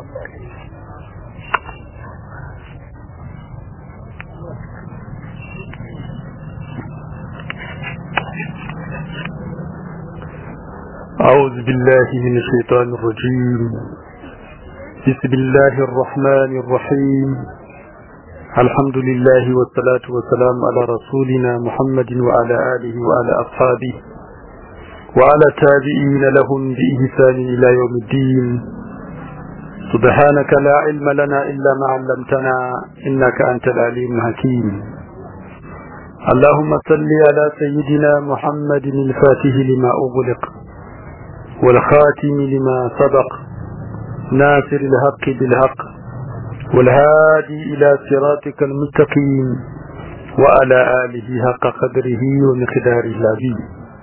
أعوذ بالله من الشيطان الرجيم بسم الله الرحمن الرحيم الحمد لله والصلاة والسلام على رسولنا محمد وعلى آله وعلى أصحابه وعلى تابعين لهم بإحسان إلى يوم الدين سبحانك لا علم لنا إلا ما علمتنا إنك أنت العليم الحكيم اللهم صل على سيدنا محمد الفاتح لما أغلق والخاتم لما سبق ناصر الحق بالحق والهادي إلى صراطك المستقيم وعلى آله حق قدره ومقداره العظيم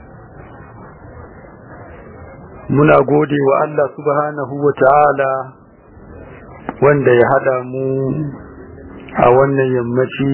muna gode wa Allah subhanahu wa ta'ala wanda ya hada mu a wannan yammaci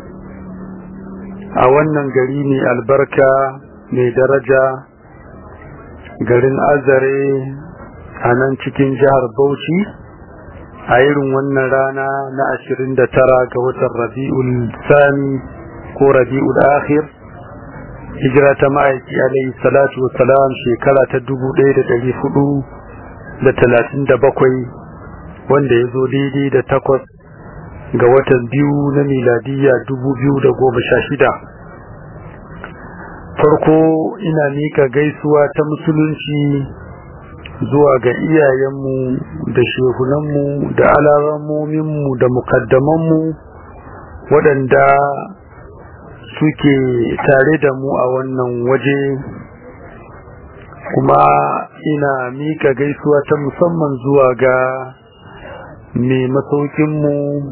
a wannan gari mai albarka mai daraja garin azare a nan cikin jihar bauchi a irin wannan rana na ashirin da tara ga watan rabi'ul sani ko rabi'ul akhir hijira ta ma'aiki alaihi salatu salam shekara ta dubu ɗaya da ɗari hudu da talatin da bakwai wanda ya zo daidai da takwas ga watan biyu na miladiyya dubu biyu da goma sha shida farko ina mika gaisuwa ta musulunci zuwa ga iyayenmu da shehunanmu da alamominmu da mukaddamanmu waɗanda suke tare da mu a wannan waje kuma ina mika gaisuwa ta musamman zuwa ga mai masaukinmu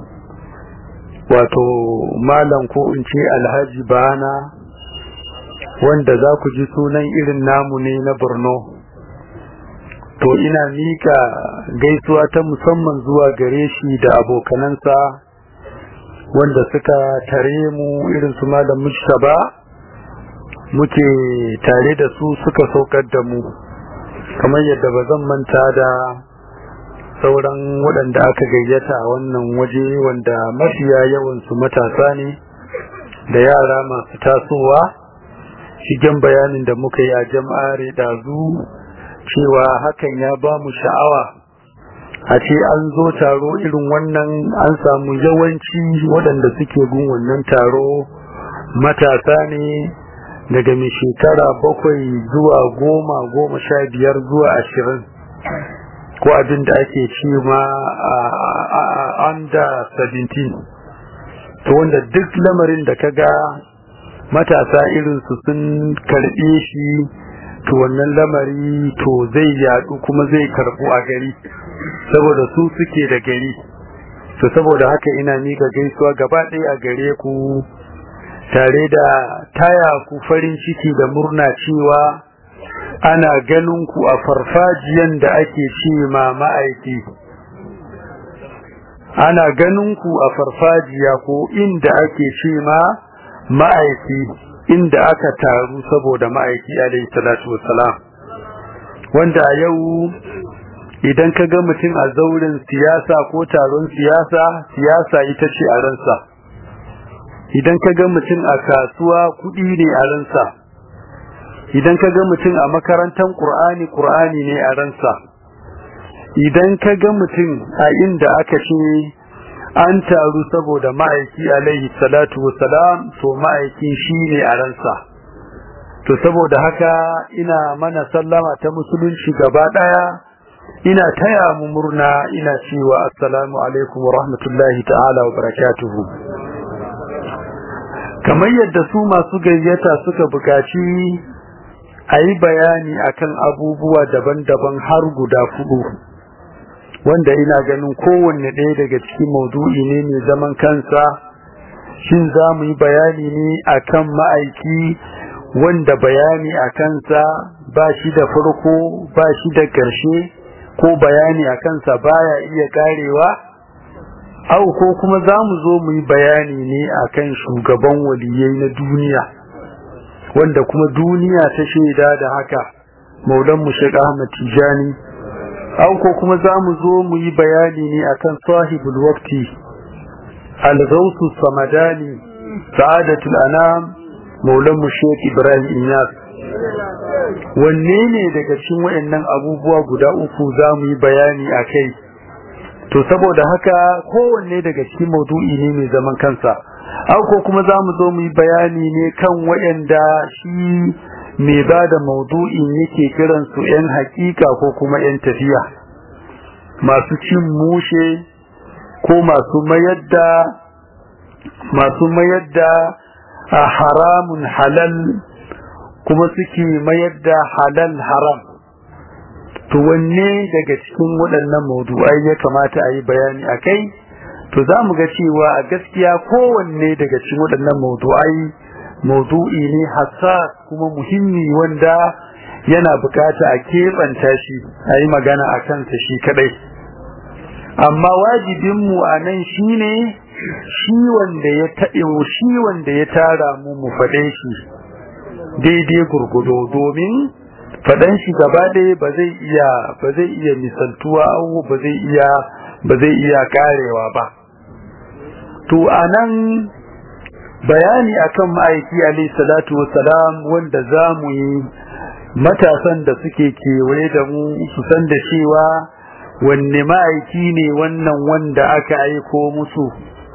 wato malam ko in ce alhaji bana wanda za ku ji sunan irin namu ne na borno to ina mika gaisuwa ta musamman zuwa gare shi da abokanansa wanda suka tare mu irin su malam mujtaba muke tare da su suka saukar da mu kamar yadda ba zan manta da sauran waɗanda aka gayyata a wannan waje wanda mafiya yawansu matasa ne da yara masu tasowa shigen bayanin da muka yi a jam'are ɗazu cewa hakan ya ba mu sha'awa a ce an zo taro irin wannan an samu yawanci waɗanda suke gun wannan taro matasa ne daga mai shekara bakwai zuwa goma goma sha biyar zuwa ashirin ko abin da ake ce ma a under 17 to wanda duk lamarin da ka ga matasa irinsu sun karɓe shi to wannan lamari to zai yadu kuma zai karɓu a gari saboda su suke da gari to saboda haka ina mika gaisuwa gaba ɗaya a gare ku tare da taya ku farin ciki da murna cewa ana ganin ku a farfajiyan da ake ce ma ma'aiki ana ganin ku a farfajiya ko inda ake ce ma ma'aiki inda aka taru saboda ma'aiki alaihi salatu wassalam wanda a yau idan ka ga mutum a zauren siyasa ko taron siyasa siyasa ita ce a ransa idan ka ga mutum a kasuwa kuɗi ne a ransa idan ka ga mutum a makarantar ƙur'ani ƙur'ani ne a ransa idan ka ga mutum a inda aka ce an taru saboda ma'aiki alaihi salatu wassalam to ma'aikin shi ne a ransa to saboda haka ina mana sallama ta musulunci gaba ɗaya ina taya mu murna ina cewa assalamu alaikum wa rahmatullahi ta'ala wa barakatuhu kamar yadda su masu gayyata suka bukaci a yi bayani akan abubuwa daban-daban har guda fudu wanda ina ganin kowanne ɗaya daga cikin maudu'i ne mai zaman kansa shin za mu yi bayani ne akan ma'aiki wanda bayani a kansa ba shi da farko ba shi da ƙarshe ko bayani a kansa baya iya karewa au ko kuma za mu zo mu yi bayani ne akan shugaban waliyai na duniya wanda kuma duniya ta shaida da haka maulan mu Sheikh Ahmad Tijani auko kuma za mu zo mu yi bayani ne akan sahibul waqti al-ghawth samadani sa'adatul anam maulan mu Sheikh Ibrahim Inyas wanne ne daga cikin wayannan abubuwa guda uku za mu yi bayani akai to saboda haka kowanne daga cikin maudu'i ne mai zaman kansa auko kuma za mu zo mu yi bayani ne kan wayanda shi mai ba da maudu'in yake kiransu 'yan hakika ko kuma 'yan tafiya masu cin mushe ko masu mayar da masu mayar da a haramun halal kuma suke mayar da halal haram to wanne daga cikin waɗannan maudu'ai ya kamata a yi bayani a kai to za mu ga cewa a gaskiya kowanne daga cikin waɗannan maudu'ai maudu'i ne hassas kuma muhimmi wanda yana bukata a keɓanta shi a yi magana a kansa shi kadai amma wajibinmu a nan shi ne shi wanda ya taɗewo shi wanda ya tara mu mu faɗe shi daidai gurgudo domin faɗan shi gaba ɗaya ba zai iya ba zai iya misaltuwa ba zai iya ba zai iya karewa ba to anan bayani akan ma'aiki alayhi salatu wassalam wanda zamu yi matasan da suke kewaye da mu su san da cewa wanne ma'aiki ne wannan wanda aka aiko musu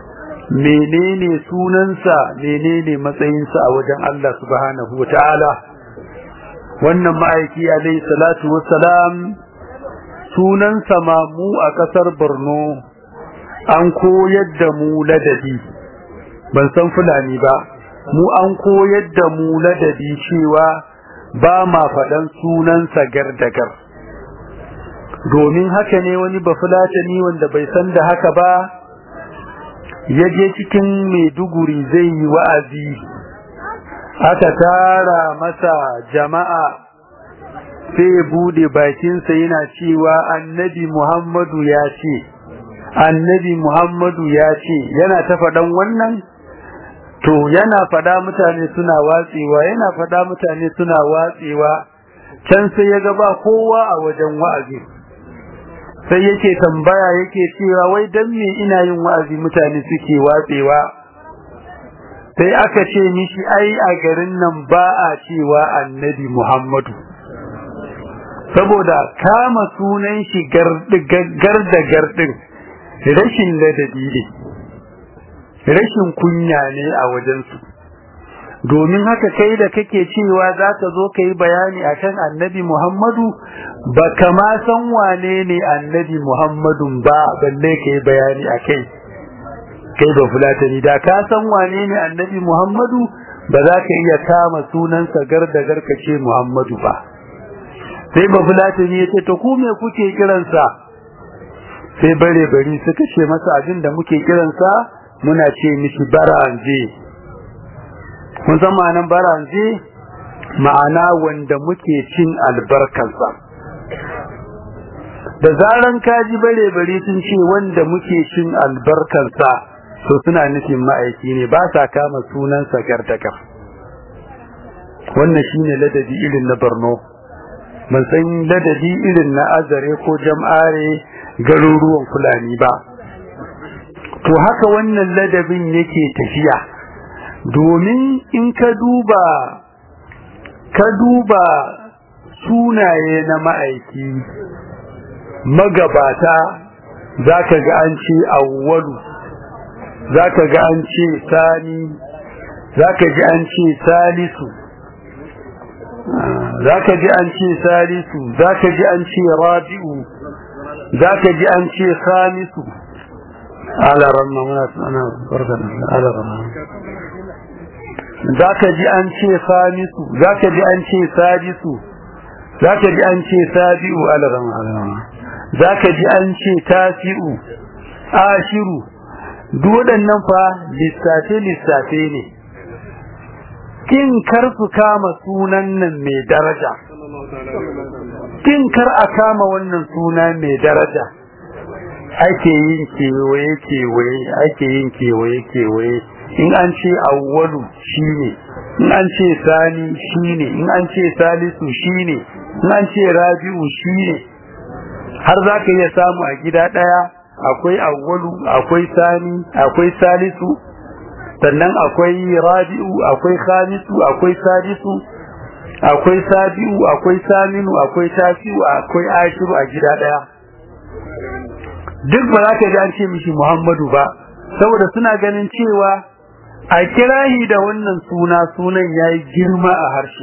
menene sunansa menene matsayinsa a wajen Allah subhanahu wataala wannan ma'aiki alayhi salatu wassalam sunansa ma mu a kasar Borno an koyar da mu ladabi ban san fulani ba mu an koyar da mu ladabi cewa ba ma faɗan sunansa gardagar domin haka ne wani bafulatani wanda bai san da haka ba ya je cikin maiduguri zai yi wa'azi aka tara masa jama'a sai ya bude bakinsa yana cewa annabi muhammadu ya ce annabi muhammadu ya ce yana ta faɗan wannan to yana fada mutane suna watsewa yana fada mutane suna watsewa can sai ya ga ba kowa a wajen wa'azi sai yake tambaya yake cewa wai dan me ina yin wa'azi mutane suke watsewa sai aka ce mishi ai a garin nan ba a cewa annabi Muhammadu saboda kama sunan shi garda gardin rashin ladabi ne rashin kunya ne a wajensu domin haka kai da kake cewa za ka zo ka yi bayani akan annabi muhammadu ba kama san wane ne annabi muhammadun ba balle ka yi bayani a kai kai ba fulatani da ka san wane ne annabi muhammadu ba za ka iya kama sunansa garda garka ce muhammadu ba sai ba fulatani ya ce to ku me kuke kiransa sai bare bari suka ce masa abin da muke kiransa muna ce mishi baranje kun san ma'anan baranje ma'ana wanda muke cin albarkarsa da zaran kaji bare bare sun ce wanda muke cin albarkarsa to suna nufin ma'aiki ne ba sa kama sunan sagartakar wannan shine ladabi irin na Borno ban san ladabi irin na Azare ko Jam'are garuruwan Fulani ba to haka wannan ladabin yake tafiya domin in ka duba ka duba sunaye na ma'aiki magabata zaka ga an ce awwalu zaka ga an ce sani zaka ji an ce salisu zaka ji an ce salisu zaka ji an ce rabi'u zaka ji an ce khamisu ala ramma muna ana barkan ala ramma zaka ji an ce khamisu zaka ji an ce sadisu zaka ji an ce sabi'u ala ramma ala ramma zaka ji an ce tasi'u ashiru duk waɗannan fa lissafe lissafe ne kin kar su kama sunan nan mai daraja kin kar a kama wannan suna mai daraja ake yin kewaye kewaye ake yin kewaye kewaye in an ce awwalu shine in an ce sani shine in an ce salisu shine in an ce rabi'u shine har za ka iya samu a gida ɗaya akwai awwalu akwai sani akwai salisu sannan akwai rabi'u akwai khamisu akwai sadisu akwai sabi'u akwai saminu akwai tasi'u akwai ashiru a gida ɗaya duk ba za ka ji an ce mishi muhammadu ba saboda suna ganin cewa a kirahi da wannan suna sunan ya yi girma a harshe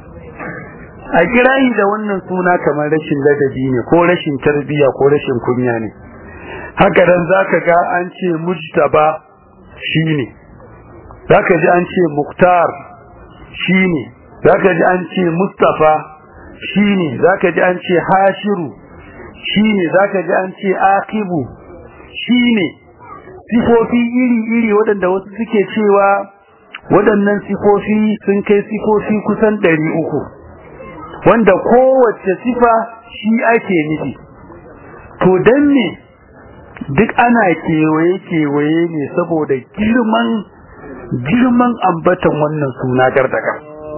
a kirahi da wannan suna kamar rashin ladabi ne ko rashin tarbiyya ko rashin kunya ne haka dan zaka ga an ce mujtaba shine zaka ji an ce muktar shine zaka ji an ce mustafa shine zaka ji an ce hashiru shine zaka ji an ce akibu shine sifofi iri-iri waɗanda wasu suke cewa waɗannan sifofi sun kai sifofi kusan ɗari uku wanda kowace sifa shi ake nufi to don ne duk ana kewaye-kewaye ne saboda girman girman ambatan wannan suna gardaka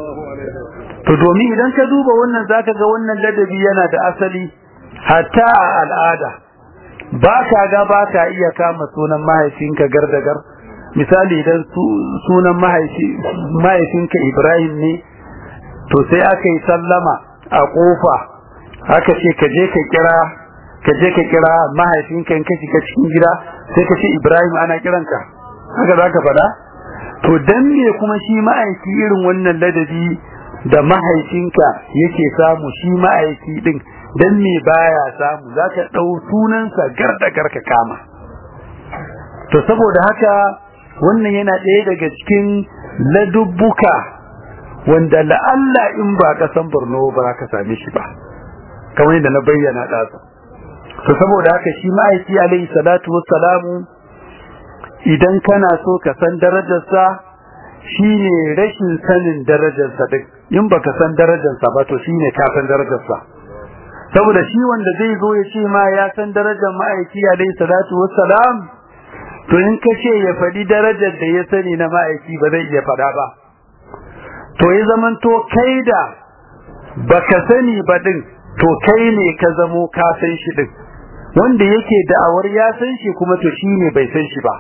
to domin idan ka duba wannan zaka ga wannan ladabi yana da asali hatta a al'ada ba ka ga ba ka iya kama sunan mahaifinka gardagar misali idan sunan mahaifinka Ibrahim ne to sai aka yi sallama a kofa aka ce ka je ka kira ka je ka kira mahaifinka in ka shiga cikin gida sai ka ce Ibrahim ana kiranka haka za ka faɗa to dan me kuma shi ma'aiki irin wannan ladabi da mahaifinka yake samu shi ma'aiki din dan me baya samu zaka dau sunansa gardagar ka kama to saboda haka wannan yana ɗaya daga cikin ladubbuka wanda la'alla in ba ka san Borno ba ka same shi ba kamar yadda na bayyana ɗazu to saboda haka shi ma'aiki alaihi salatu wassalamu idan kana so ka san darajarsa shine rashin sanin darajarsa din in baka san darajarsa ba to shine ka san darajarsa saboda shi wanda zai zo ya ce ma ya san darajar ma'aiki alaihi salatu wassalam to in ka ce ya faɗi darajar da ya sani na ma'aiki ba zai iya faɗa ba to ya zaman to kai da baka sani ba din to kai ne ka zamo ka san shi din wanda yake da'awar ya san shi kuma to shi ne bai san shi ba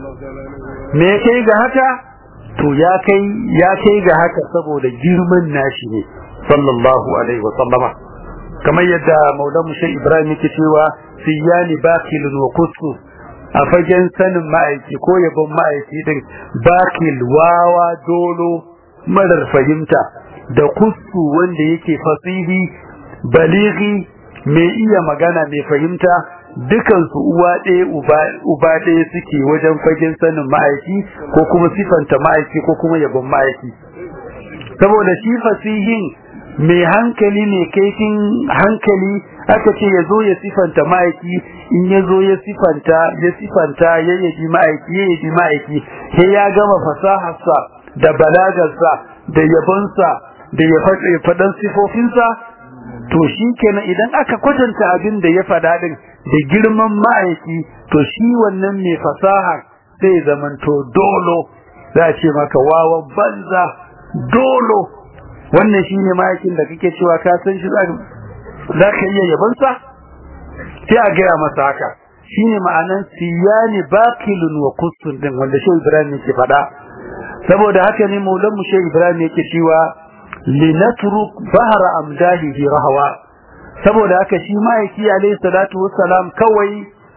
me ya kai ga haka to ya kai ya kai ga haka saboda girman nashi ne sallallahu alaihi wa sallama kamar yadda maulan mushe ibrahim yake cewa siyani bakilun wa kusu a fagen sanin ma'aiki ko yabon ma'aiki din bakil wawa dolo marar fahimta da kusu wanda yake fasihi balighi mai iya magana mai fahimta dukansu uwa ɗaya uba ɗaya suke wajen fagen sanin ma'aiki ko kuma sifanta ma'aiki ko kuma yabon ma'aiki saboda shi fasihin mai hankali ne kaifin hankali aka ce ya zo ya sifanta ma'aiki in ya zo ya sifanta ya sifanta ya yabi ma'aiki ya yabi ma'aiki sai ya gama fasaharsa da balagarsa da yabonsa da ya faɗan sifofinsa to shi kenan idan aka kwatanta abin da ya faɗa din da girman ma'aiki to shi wannan mai fasaha sai zamanto dolo za a ce maka wawan banza dolo wannan shi ne ma'aikin da kake cewa ka san shi za ka iya yabansa sai a gaya masa haka shi ne ma'anan siyani bakilun wa kusur din wanda shi ibrahim yake faɗa saboda haka ne maulan mu shi ibrahim yake cewa linatruk bahra amdahihi rahwa saboda haka shi ma'aiki alayhi salatu wassalam kawai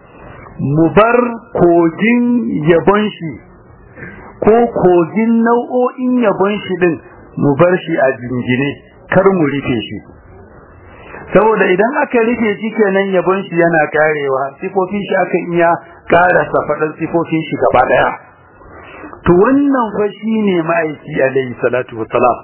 mu bar kogin yabon shi ko kogin nau'o'in yabon shi din mu bar shi a jingine kar mu rufe shi saboda idan aka rufe shi kenan yabon shi yana karewa sifofin shi aka iya karasa faɗan sifofin shi gaba daya to wannan fa shine ma'aiki alayhi salatu wassalam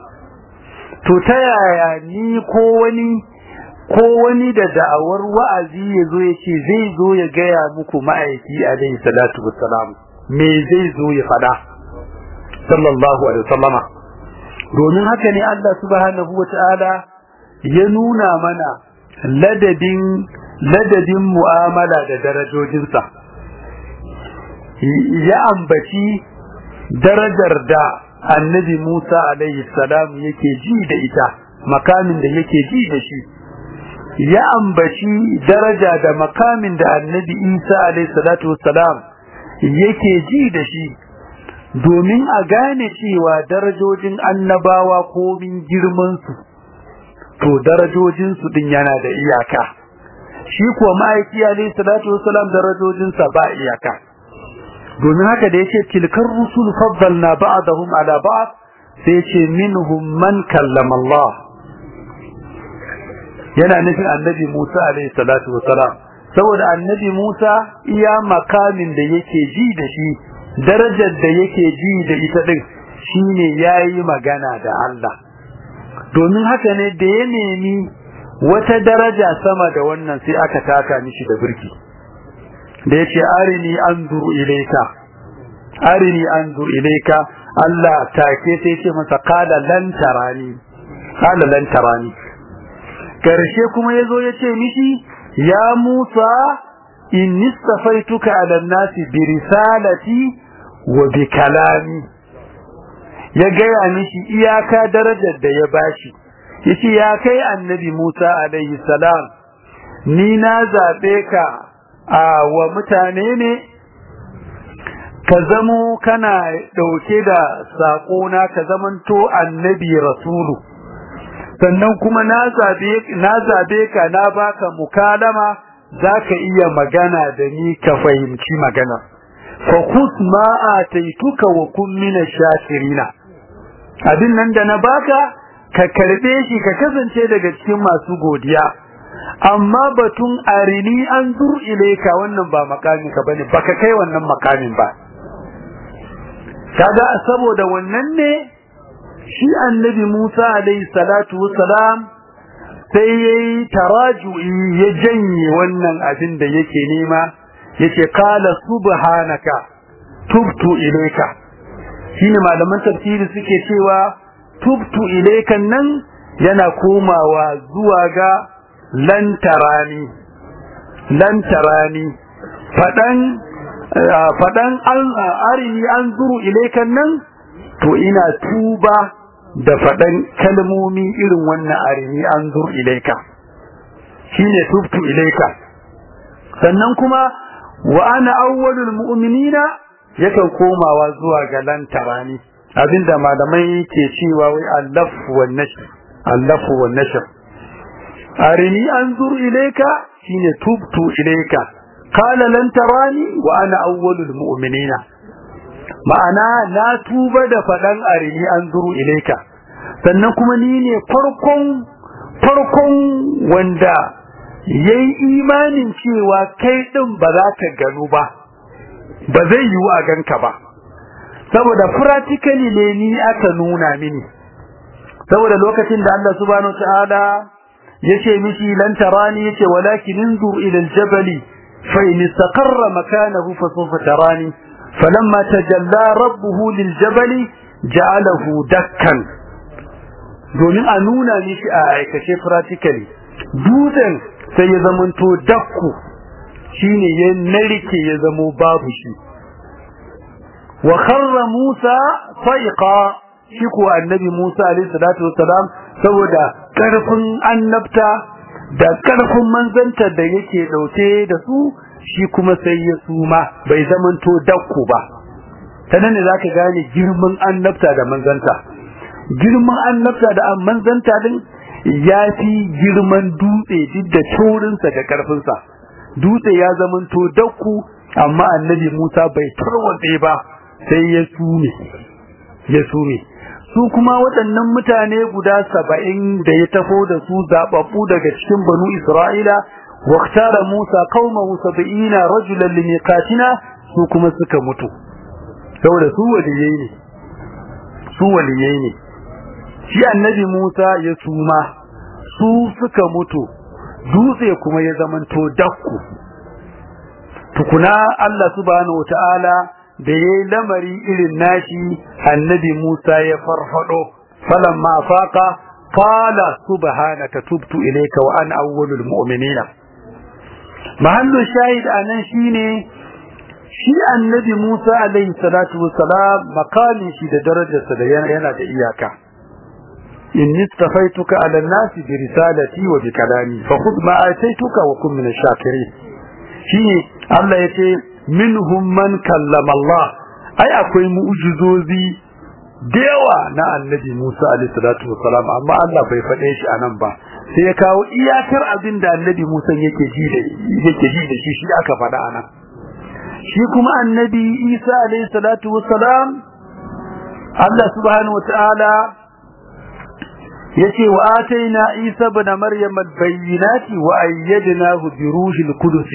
to ta yaya ni ko wani ko wani da da'awar wa'azi ya zo ya ce zai zo ya gaya muku ma'aiki alaihi salatu wassalam me zai zo ya fada sallallahu alaihi wasallama domin haka ne Allah subhanahu wata'ala ya nuna mana ladadin ladadin mu'amala da darajojinsa ya ambaci darajar da annabi Musa alaihi salam yake ji da ita makamin da yake ji da shi ya ambaci daraja da makamin da annabi Isa alaihi salatu wassalam yake ji da shi domin a gane cewa darajojin annabawa komin girmansu to darajojinsu din yana da iyaka shi kuwa ma'aiki alaihi salatu wassalam darajojinsa ba iyaka domin haka da yace tilkar rusul faddalna ba'dahum ala ba'd sai yace minhum man kallama Allah yana nufin annabi Musa alaihi salatu wassalam saboda annabi Musa iya makamin da yake ji da shi darajar da yake ji da ita din shine yayi magana da Allah domin haka ne da ya nemi wata daraja sama da wannan sai aka taka mishi da birki da yace arini anzur ilayka arini anzur ilayka Allah take sai ce masa qala lan tarani qala lan tarani karshe kuma yazo yace mishi ya Musa inni istafaituka ala nasi bi risalati wa bi kalami ya gaya mishi iyaka darajar da ya bashi yace ya kai annabi Musa alaihi salam ni na zabe ka a wa mutane ne ka zamo kana dauke da sako na ka zamanto annabi rasulu sannan kuma na zabe na zabe ka na baka mukalama zaka iya magana da ni ka fahimci magana fa khus ma ataituka wa kun min shakirina abin nan da na baka ka karbe shi ka kasance daga cikin masu godiya amma batun arini an zur ilaika wannan ba makamin ka bane baka kai wannan makamin ba kaga saboda wannan ne shi annabi Musa alaihi salatu wassalam sai yayi taraju'i ya janye wannan abin da yake nema yace qala subhanaka tubtu ilaika shine malaman tafsiri suke cewa tubtu ilaika nan yana komawa zuwa ga lantarani lantarani fadan fadan arini an zuru ilaikan nan to ina tuba da fadan kalmomi irin wannan arini an zuru ilaika shine tubtu ilaika sannan kuma wa ana awwalul mu'minina yakan komawa zuwa ga lantarani abinda malamai ke cewa wai allaf wan nashr allaf wan nashr arini anzur ilayka shine tubtu ilayka qala lan tarani wa ana awwalul mu'minina ma'ana na tuba da fadan arini anzur ilayka sannan kuma ni ne farkon farkon wanda yayi imanin cewa kai din ba za ka gano ba ba zai yiwu a ganka ba saboda practically ne ni aka nuna mini saboda lokacin da Allah subhanahu ta'ala yace mishi lan tarani yace walakin inzur ila aljabal fa in istaqarra makanahu fa sawfa tarani falamma tajalla rabbuhu liljabal ja'alahu dakkan domin a nuna mishi a aikace practically dutsen sai ya zamanto dakku shine ya narke ya zamo babu shi wa kharra Musa faiqa shi ko annabi Musa alayhi salatu wassalam saboda karfin annabta da karfin manzanta da yake dauke da su shi kuma sai ya suma bai zamanto dakku ba sanan ne zaka gane girman annabta da manzanta girman annabta da manzanta din yafi girman dutse duk da taurinsa da karfinsa dutse ya zamanto dakku amma annabi Musa bai tarwatse ba sai ya sume ya sume su kuma waɗannan mutane guda saba'in da ya tafo da su zababbu daga cikin banu Isra'ila waqtara Musa qaumahu sab'ina rajulan limiqatina su kuma suka mutu saboda su waliyai ne su waliyai ne shi annabi Musa ya suma su suka mutu dutse kuma ya zamanto dakku tukuna Allah subhanahu wataala da yayi lamari irin nashi annabi Musa ya farfado falamma faqa qala subhanaka tubtu ilayka wa ana awwalul mu'minina mahallu shahid anan shine shi annabi Musa alaihi salatu wassalam makamin shi da darajarsa da yana da iyaka inni istafaituka ala an-nasi bi risalati wa bi kalami fa khudh ma ataituka wa kun min ash-shakirin shine Allah yace minhum man kallama Allah ai akwai mu'jizozi da yawa na annabi Musa alaihi salatu wassalam amma Allah bai faɗe shi anan ba sai ya kawo iyakar abin da annabi Musa yake ji da yake ji da shi shi aka faɗa anan shi kuma annabi Isa alaihi salatu wassalam Allah subhanahu wataala yace wa ataina Isa ibn Maryam al-bayyinati wa ayyadnahu bi ruhil qudus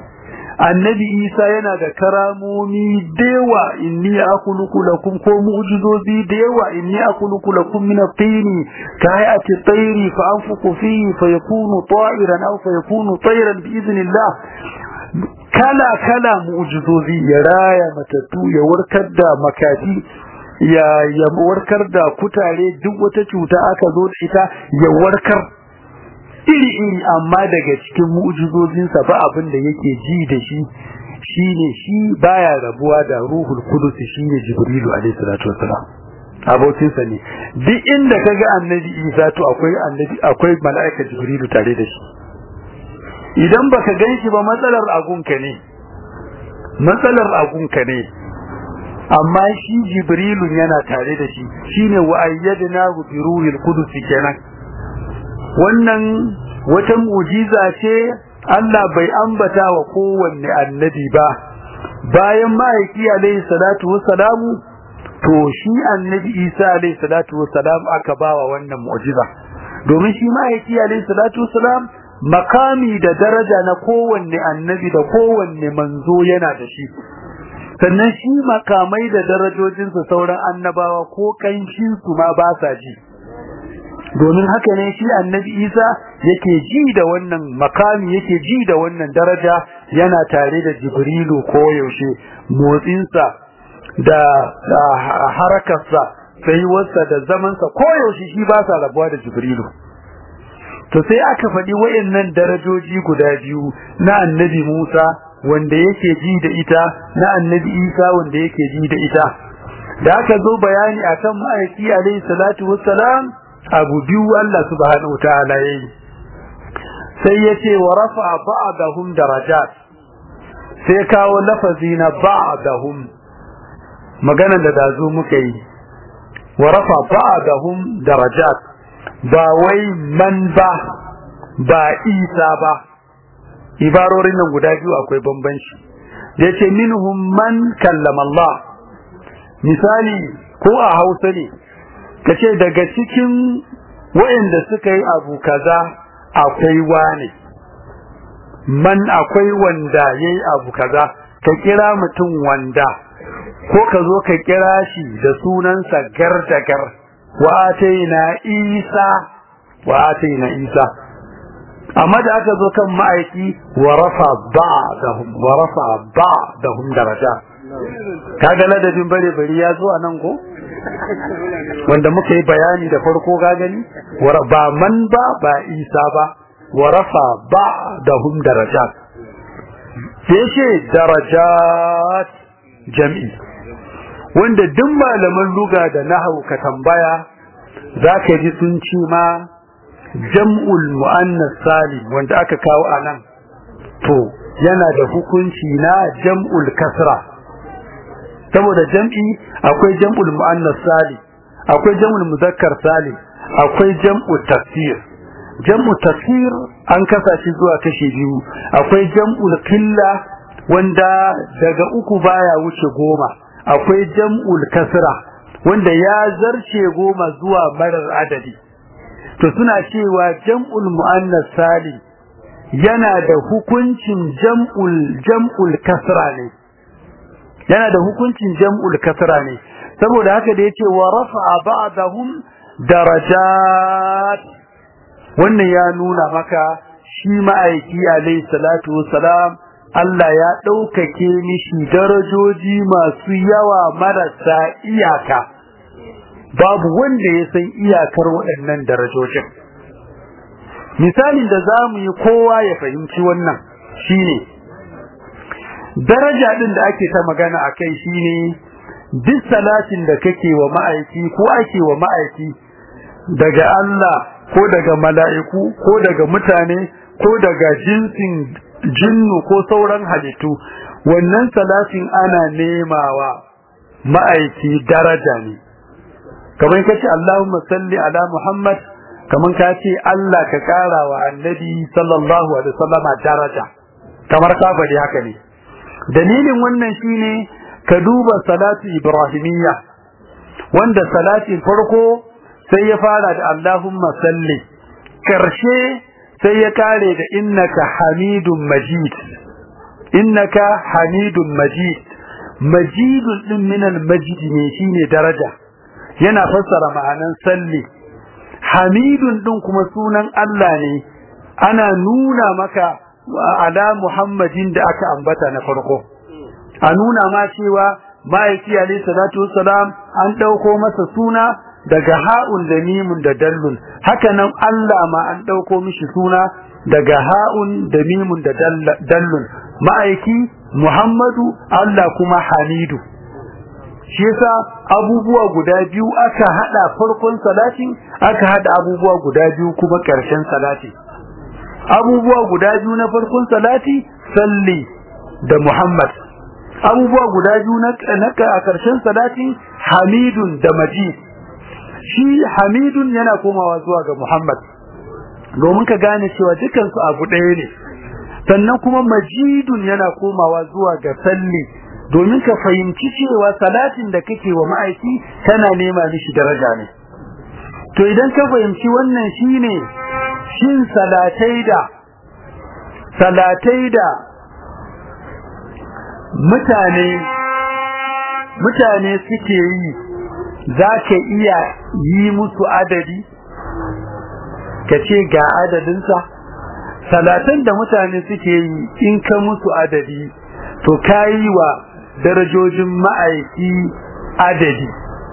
annabi Isa yana da karamomi dewa inni akhluqu lakum ko mu'jizozi dewa inni akhluqu lakum min at-tini ka hayati at-tayri fa anfuqu fihi fa yakunu ta'iran aw fa yakunu tayran bi idhnillah kala kala mu'jizozi ya raya matattu ya warkar da makati ya ya warkar da kutare duk wata cuta aka zo da ita ya warkar iri iri amma daga cikin mu'jizozinsa ba abin da yake ji da shi shine shi baya rabuwa da ruhul qudus shine jibrilu alaihi salatu wassalam abokinsa ne duk inda kaga annabi isa to akwai annabi akwai mala'ika jibrilu tare da shi idan baka ganshi ba matsalar agunka ne matsalar agunka ne amma shi jibrilu yana tare da shi shine wa ayyadna bi ruhil qudus kenan wannan wata mu'jiza ce Allah bai ambata wa kowanne annabi ba bayan ma'aiki alaihi salatu wassalamu to shi annabi Isa alaihi salatu wassalam aka bawa wannan mu'jiza domin shi ma'aiki alaihi salatu wassalam makami da daraja na kowanne annabi da kowanne manzo yana da shi sannan shi makamai da darajojinsa sauran annabawa ko kanshin su ma ba sa ji domin haka ne shi annabi Isa yake ji da wannan makami yake ji da wannan daraja yana tare da Jibrilu ko yaushe motsinsa da harakarsa tsayuwarsa da zamansa ko yaushe shi ba sa rabuwa da Jibrilu to sai aka faɗi wayannan darajoji guda biyu na annabi Musa wanda yake ji da ita na annabi Isa wanda yake ji da ita da aka zo bayani akan ma'aiki alaihi salatu wassalam abu biyu Allah subhanahu wataala yayi sai yace wa rafa'a ba'dahum darajat sai kawo lafazi na ba'dahum magana da dazo muka yi wa rafa'a ba'dahum darajat ba wai man ba ba isa ba ibarorin nan guda biyu akwai bambanci yace minhum man kallama Allah misali ko a Hausa ne kace daga cikin waɗanda suka yi abu kaza akwai wane man akwai wanda yayi abu kaza ka kira mutum wanda ko ka zo ka kira shi da sunansa gardagar wa ataina isa wa ataina isa amma da aka zo kan ma'aiki wa rafa ba'dahum wa rafa ba'dahum daraja kaga ladabin bare bari ya zo anan ko wanda muka yi bayani da farko ga gani ba man ba ba isa ba wa rafa ba da hum darajat sai ce darajat jam'i wanda duk malaman luga da nahwu ka tambaya zaka ji sun ci ma jam'ul muannas salim wanda aka kawo anan to yana da hukunci na jam'ul kasra saboda jam'i akwai jam'ul muannas salim akwai jam'ul muzakkar salim akwai jam'u tafsir jam'u tafsir an kasa shi zuwa kashi biyu akwai jam'ul qilla wanda daga uku baya wuce goma akwai jam'ul kasra wanda ya zarce goma zuwa marar adadi to suna cewa jam'ul muannas salim yana da hukuncin jam'ul jam'ul kasra ne yana da hukuncin jam'ul kasra ne saboda haka da yace wa rafa'a ba'dahum darajat wannan ya nuna maka shi ma'aiki alayhi salatu wassalam Allah ya ɗaukake mishi darajoji masu yawa marasa iyaka babu wanda ya san iyakar waɗannan darajojin misalin da za mu yi kowa ya fahimci wannan shine daraja ɗin da ake ta magana a kai shine duk salatin da kake wa ma'aiki ko ake wa ma'aiki daga Allah ko daga mala'iku ko daga mutane ko daga jinsin jinnu ko sauran halittu wannan salatin ana nemawa ma'aiki daraja ne kamar kace Allahumma salli ala Muhammad kamar ka ce Allah ka kara wa annabi sallallahu alaihi wasallam daraja kamar ka faɗi haka ne dalilin wannan shine ka duba salatu ibrahimiyya wanda salatin farko sai ya fara da Allahumma salli karshe sai ya kare da innaka hamidun majid innaka hamidun majid majidun din minal majid ne shine daraja yana fassara ma'anan salli hamidun din kuma sunan Allah ne ana nuna maka ala muhammadin da aka ambata na farko a nuna ma cewa ma'aiki alayhi salatu wassalam an dauko masa suna daga ha'un da mimun da dallun haka nan Allah ma an dauko mishi suna daga ha'un da mimun da dallun ma'aiki Muhammadu Allah kuma Hamidu shi yasa abubuwa guda biyu aka hada farkon salatin aka hada abubuwa guda biyu kuma karshen salati abubuwa guda biyu na farkon salati salli da Muhammad abubuwa guda biyu na a karshen salatin Hamidun da Majid shi Hamidun yana komawa zuwa ga Muhammad domin ka gane cewa dukansu abu ɗaya ne sannan kuma Majidun yana komawa zuwa ga salli domin ka fahimci cewa salatin da kake wa ma'aiki tana nema mishi daraja ne to idan ka fahimci wannan shine shin salatai da salatai da mutane mutane suke yi za ka iya yi musu adadi ka ce ga adadinsa salatan da mutane suke yi in ka musu adadi to ka yi wa darajojin ma'aiki adadi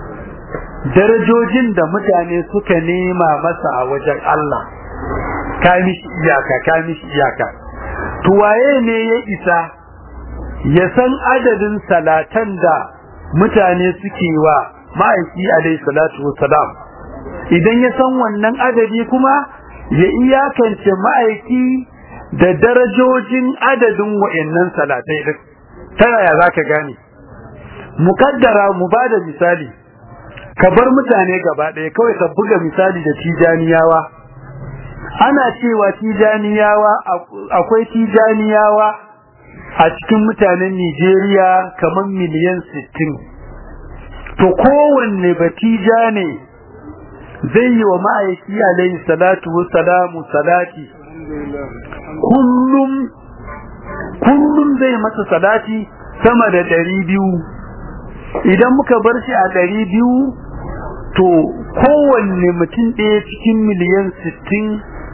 darajojin da mutane suka nema masa a wajen Allah ka mishi iyaka ka mishi iyaka to waye ne ya isa ya san adadin salatan da mutane suke wa ma'aiki alaihi salatu wassalam idan ya san wannan adadi kuma ya iyakance ma'aiki da darajojin adadin wa'annan salatai din ta yaya zaka gane mukaddara mu bada misali ka bar mutane gaba ɗaya kawai ka buga misali da tijaniyawa ana cewa tijaniyawa akwai tijaniyawa a cikin mutanen Nigeria kamar miliyan 60 to kowanne batija ne zai yi wa ma'aiki alayhi salatu wassalamu salati kullum kullum zai masa salati sama da ɗari biyu idan muka bar shi a ɗari biyu to kowanne mutum ɗaya cikin miliyan sittin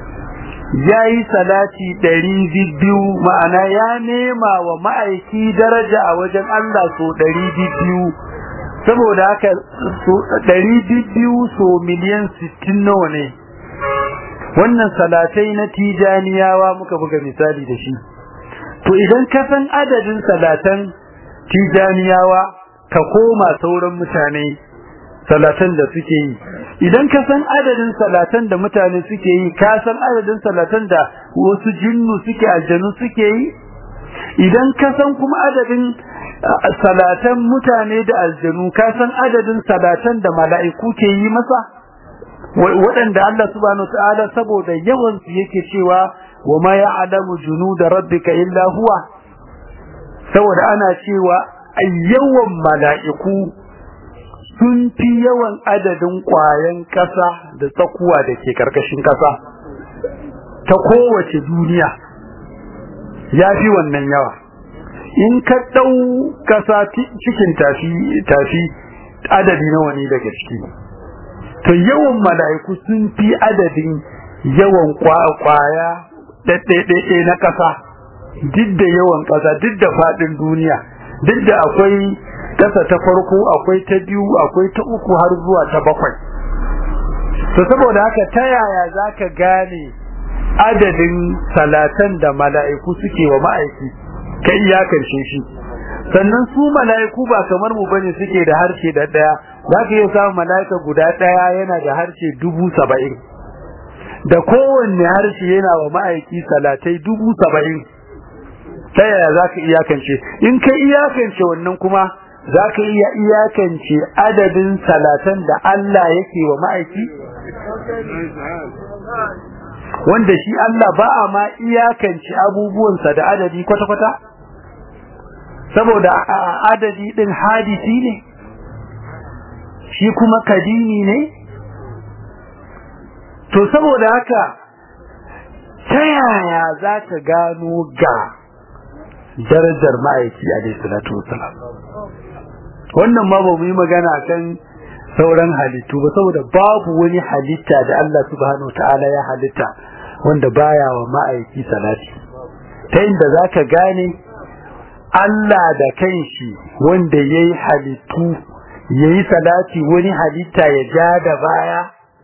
ya yi salati ɗari biyu ma'ana ya nema wa ma'aiki daraja a wajen Allah so ɗari biyu saboda haka ɗari biyu so miliyan sittin nawa ne wannan salatai na tijaniyawa muka buga misali da shi to idan ka san adadin salatan tijaniyawa ka koma sauran mutane salatan da suke yi idan ka san adadin salatan da mutane suke yi ka san adadin salatan da wasu jinnu suke aljanu suke yi idan ka san kuma adadin salatan mutane da aljanu ka san adadin salatan da mala'iku ke yi masa waɗanda Allah subhanahu ta'ala saboda yawan su yake cewa wa ma ya'lamu junuda rabbika illa huwa saboda ana cewa yawan mala'iku sun fi yawan adadin ƙwayan ƙasa da tsakuwa da ke ƙarƙashin ƙasa ta kowace duniya ya fi wannan yawa in ka ɗau ƙasa cikin tafi adadi nawa ne daga ciki to yawan mala'iku sun fi adadin yawan ƙwaya ɗaiɗaiɗaiɗai na ƙasa duk da yawan ƙasa duk da faɗin duniya duk da akwai kasa ta farko akwai ta biyu akwai ta uku har zuwa ta bakwai to saboda haka ta yaya zaka gane adadin salatan da mala'iku suke wa ma'aiki ka iyakance shi sannan su mala'iku ba kamar mu bane suke da harshe da daya zaka iya samun mala'ika guda daya yana da harshe dubu saba'in da kowanne harshe yana wa ma'aiki salatai dubu saba'in ta yaya za ka iyakance in ka iyakance wannan kuma za ka iya iyakance adadin salatan da Allah yake wa ma'aiki wanda shi Allah ba a ma iyakance abubuwansa da adadi kwata-kwata saboda adadi din hadisi ne shi kuma kadini ne to saboda haka ta yaya za ka gano ga darajar ma'aiki a salatu wasalam wannan ma ba mu yi magana kan sauran halittu ba saboda babu wani halitta da Allah subhanahu ta'ala ya halitta wanda baya wa ma'aiki salati ta inda za ka gane Allah da kanshi wanda ya yi halittu ya yi salati wani halitta ya ja da baya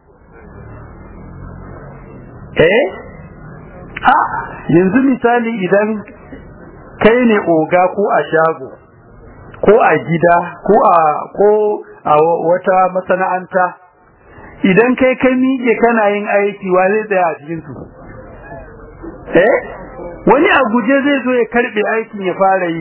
eh ha yanzu misali idan kai ne oga ko a shago ko a gida ko a ko a wata masana'anta idan kai kai miƙe kana yin aiki wa zai tsaya a cikin su eh wani a guje zai zo ya karbe aikin ya fara yi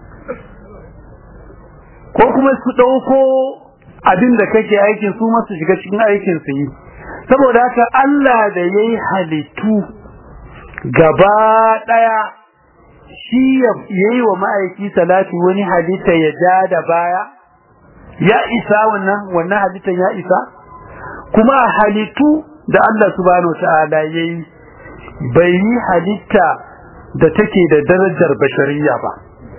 ko kuma su ɗauko abin da kake aikin su masu shiga cikin aikin su yi saboda haka Allah da yayi halittu gaba ɗaya shi yayi wa ma'aiki salati wani halitta ya ja da baya ya isa wannan wannan halittan ya isa kuma halittu da Allah subhanahu ta'ala yayi bai yi halitta da take da darajar bashariya ba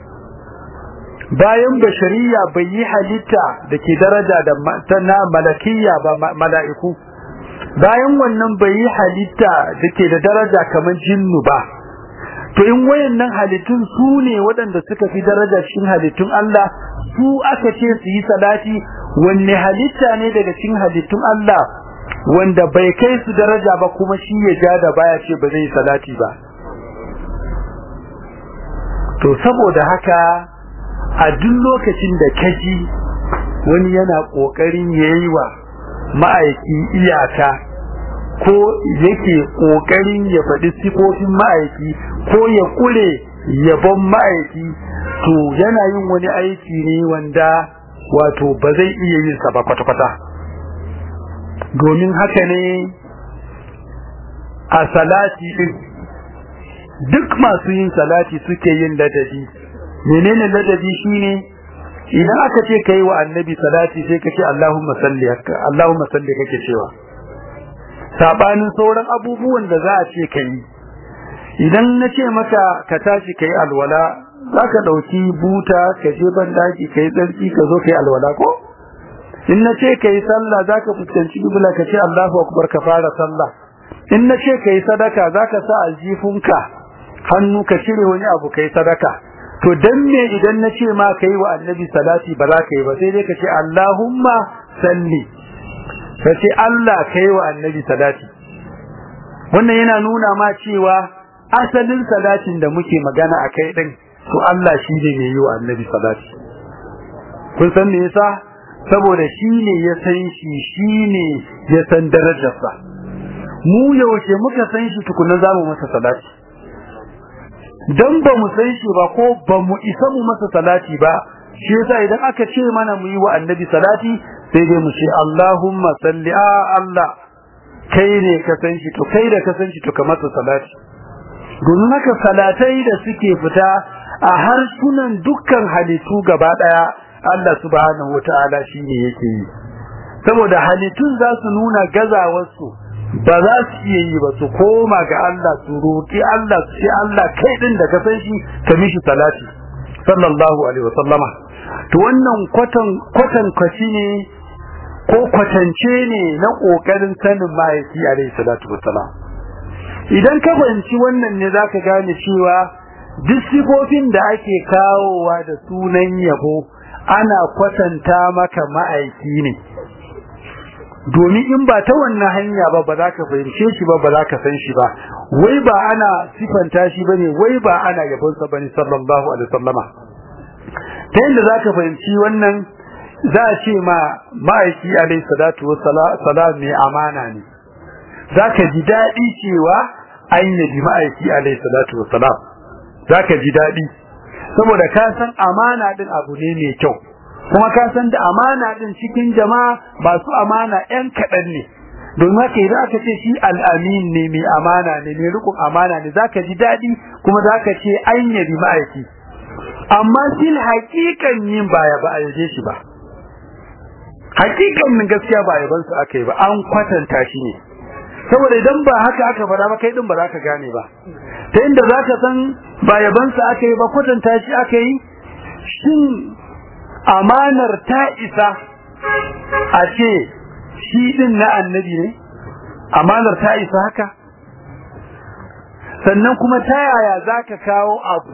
bayan bashariya bai yi halitta da ke daraja da na malakiyya ba mala'iku bayan wannan bai yi halitta da ke da daraja kamar jinnu ba to in wayannan halittun su ne waɗanda suka fi daraja cikin halittun Allah su aka ce su yi salati wanne halitta ne daga cikin halittun Allah wanda bai kai su daraja ba kuma shi ya ja da baya ce ba zai yi salati ba to saboda haka a duk lokacin da kaji wani yana kokarin yayi wa ma'aiki iyaka ko yake kokarin ya faɗi sifofin ma'aiki ko ya kure yabon ma'aiki to yana yin wani aiki ne wanda wato ba zai iya yin sa ba kwata-kwata domin haka ne a salati din duk masu yin salati suke yin ladabi menene ladabi shine idan aka ce kai wa annabi salati sai ka ce Allahumma salli Allahumma salli kake cewa sabanin sauran abubuwan da za a ce kai idan na ce maka ka tashi kai alwala zaka dauki buta ka je ban daki kai tsarki ka zo kai alwala ko in na ce kai sallah zaka fuskanci kibla ka ce Allahu akbar ka fara sallah in na ce kai sadaka zaka sa aljifunka hannu ka cire wani abu kai sadaka to dan me idan na ce ma kai wa annabi salati ba za ka yi ba sai dai ka ce Allahumma salli ka ce Allah kai wa annabi salati wannan yana nuna ma cewa asalin salatin da muke magana a kai din to Allah shi ne mai yi wa annabi salati kun san me yasa saboda shi ne ya san shi shi ne ya san darajarsa mu yaushe muka san shi tukuna za mu masa salati dan ba mu san shi ba ko ba mu isa mu masa salati ba shi yasa idan aka ce mana mu yi wa annabi salati sai dai mu ce Allahumma salli a Allah kai ne ka san shi to kai da ka san shi to ka masa salati domin haka salatai da suke fita a harsunan dukkan halittu gaba daya Allah subhanahu wataala shine yake yi saboda halittun za su nuna gazawarsu ba za su iya yi ba su koma ga Allah su roki Allah su ce Allah kai din da ka san shi ka mishi salati sallallahu alaihi wasallama to wannan kwatan kwatan kwaci ne ko kwatance ne na kokarin sanin mahaifi alaihi salatu wassalam idan ka fahimci wannan ne zaka gane cewa duk sifofin da ake kawowa da sunan yabo ana kwatanta maka ma'aiki ne domin in ba ta wannan hanya ba ba za ka fahimce shi ba ba za ka san shi ba wai ba ana sifanta shi bane wai ba ana yabonsa bane sallallahu alaihi wasallama ta yadda za ka fahimci wannan za a ce ma ma'aiki alaihi salatu salam mai amana ne za ka ji daɗi cewa an yabi ma'aiki alaihi salatu salam za ka ji daɗi saboda ka san amana ɗin abu ne mai kyau kuma ka san da amana ɗin cikin jama'a masu amana 'yan kaɗan ne domin haka idan aka ce shi al'amin ne mai amana ne mai rikon amana ne zaka ji daɗi kuma zaka ce an yabi ma'aiki amma shi hakikan yin baya ba a yaje shi ba hakikan min gaskiya ba yaban su aka yi ba an kwatanta shi ne saboda idan ba haka aka fara ba kai din ba za ka gane ba ta inda za ka san ba yaban su aka yi ba kwatanta shi aka yi shin amanar ta isa a ce shi din na annabi ne amanar ta isa haka sannan kuma ta yaya za ka kawo abu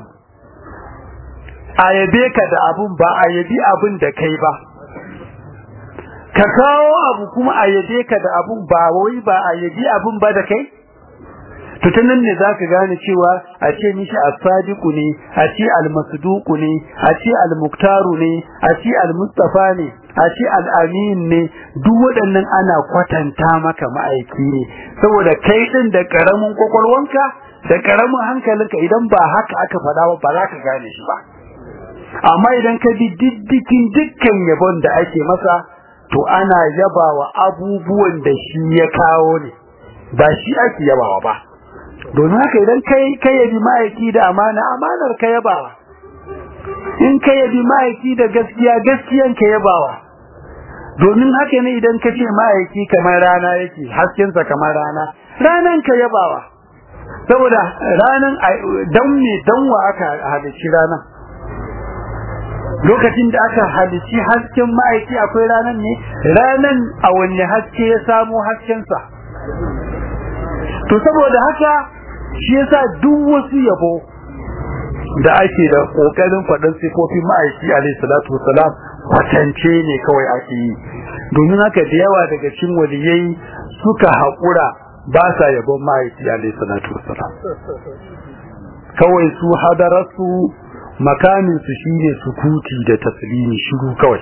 a yabe ka da abun ba a yabi abun da kai ba ka kawo abu kuma a yabe ka da abun ba wai ba a yabi abun ba da kai to ta nan ne zaka gane cewa a ce mishi as-sadiqu ne a ce al-masduqu ne a ce al-muktaru ne a ce al-mustafa ne a ce al-amin ne duk waɗannan ana kwatanta maka ma'aiki ne saboda kai din da karamin kwakwalwanka da karamin hankalinka idan ba haka aka faɗa ba ba za ka gane shi ba amma idan ka bi diddikin dukkan yabon da ake masa to ana yabawa abubuwan da shi ya kawo ne ba shi ake yabawa ba domin haka idan kai kai yabi ma'aiki da amana amanar ka yabawa in kai yabi ma'aiki da gaskiya gaskiyan ka yabawa domin haka ne idan ka ce ma'aiki kamar rana yake haskensa kamar rana ranan ka yabawa saboda ranan dan me danwa aka halicci ranan lokacin da aka halici hasken ma'aiki akwai ranan ne ranan a wanne haske ya samo haskensa to saboda haka shi yasa duk wasu yabo da ake da kokarin faɗin sifofin ma'aiki alayhi salatu wasalam kwatance ne kawai ake yi domin haka da yawa daga cikin waliyai suka haƙura ba sa yabon ma'aiki alayhi salatu wasalam kawai su hadararsu makamin su shine sukuti da taslimi shiru kawai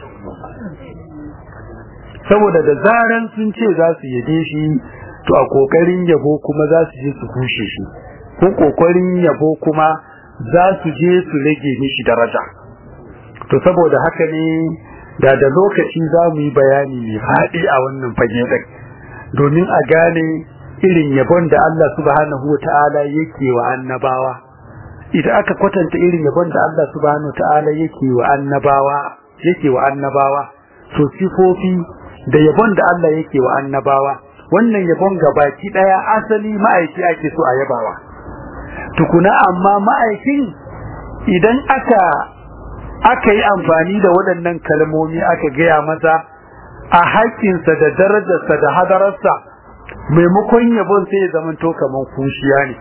saboda da zaran sun ce za su yabe shi to a kokarin yabo kuma za su je su kushe shi ko kokarin yabo kuma za su je su rage mishi daraja to saboda haka ne da da lokaci za mu yi bayani mai faɗi a wannan fage ɗin domin a gane irin yabon da Allah subhanahu wa ta'ala yake wa annabawa idan aka kwatanta irin yabon da Allah subhanahu ta'ala yake wa annabawa yake wa annabawa to sifofi da yabon da Allah yake wa annabawa wannan yabon gabaki daya asali ma'aiki ake so a yabawa tukuna amma ma'aikin idan aka aka yi amfani da waɗannan kalmomi aka gaya masa a haƙƙinsa da darajarsa da hadararsa maimakon yabon sai ya zamanto kamar kushiya ne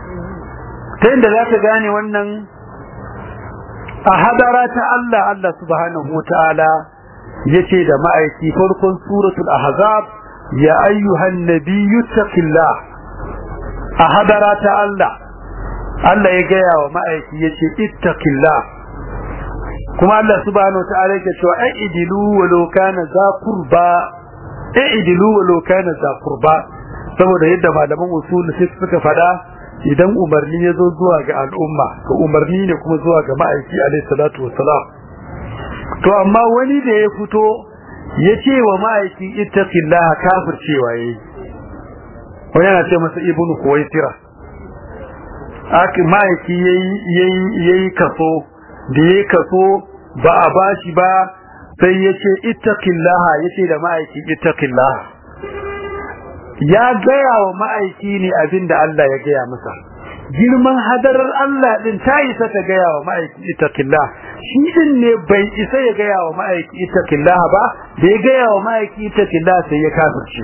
ta yadda za ka gane wannan a hadara ta Allah Allah subhanahu wa ta'ala ya ce da ma'aiki farkon suratul ahzab ya ayyuhan nabiyyu taqillah a hadara ta Allah Allah ya gaya wa ma'aiki ya ce ittaqillah kuma Allah subhanahu wa ta'ala ya ce aidilu walau kana za qurba aidilu walau kana za qurba saboda yadda malaman usul suka fada idan umarni ya zo zuwa ga al'umma to umarni ne kuma zuwa ga ma'aiki alaihi salatu wassalam to amma wani da ya fito ya ce wa ma'aiki ittaqillaha kafir cewa yayi wani yana ce masa ibnu kuwaitira aki ma'aiki yayi yayi yayi kaso da yayi kaso ba a bashi ba sai ya ce ittaqillaha yace da ma'aiki ittaqillaha ya gaya wa ma'aiki ne abin da Allah ya gaya masa girman hadarar Allah din ta isa ta gaya wa ma'aiki ittaqillah shi din ne bai isa ya gaya wa ma'aiki ittaqillah ba da ya gaya wa ma'aiki ittaqillah sai ya kafirce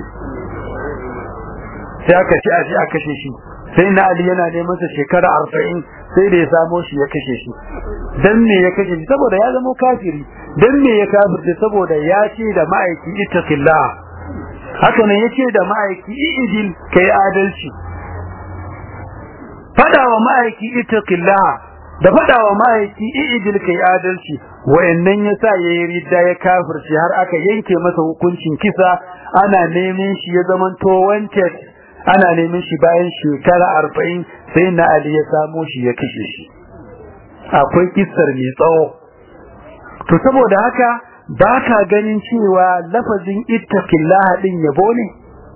sai aka ci aji aka kashe shi sai na Ali yana neman sa shekara 40 sai da ya samo shi ya kashe shi dan me ya kashe shi saboda ya zama kafiri dan me ya kafirce saboda ya ce da ma'aiki ittaqillah haka ne yace da ma'aiki idil kai adalci fada wa ma'aiki ittaqillah da faɗawa ma'aiki i'idil kai adalci wayannan yasa yayi ridda ya kafirci har aka yanke masa hukuncin kisa ana neman shi ya zamanto wanted ana neman shi bayan shekara arba'in sai na Ali ya samo shi ya kashe shi akwai kissar mai tsawo to saboda haka ba ka ganin cewa lafazin ittaqillah din yabo ne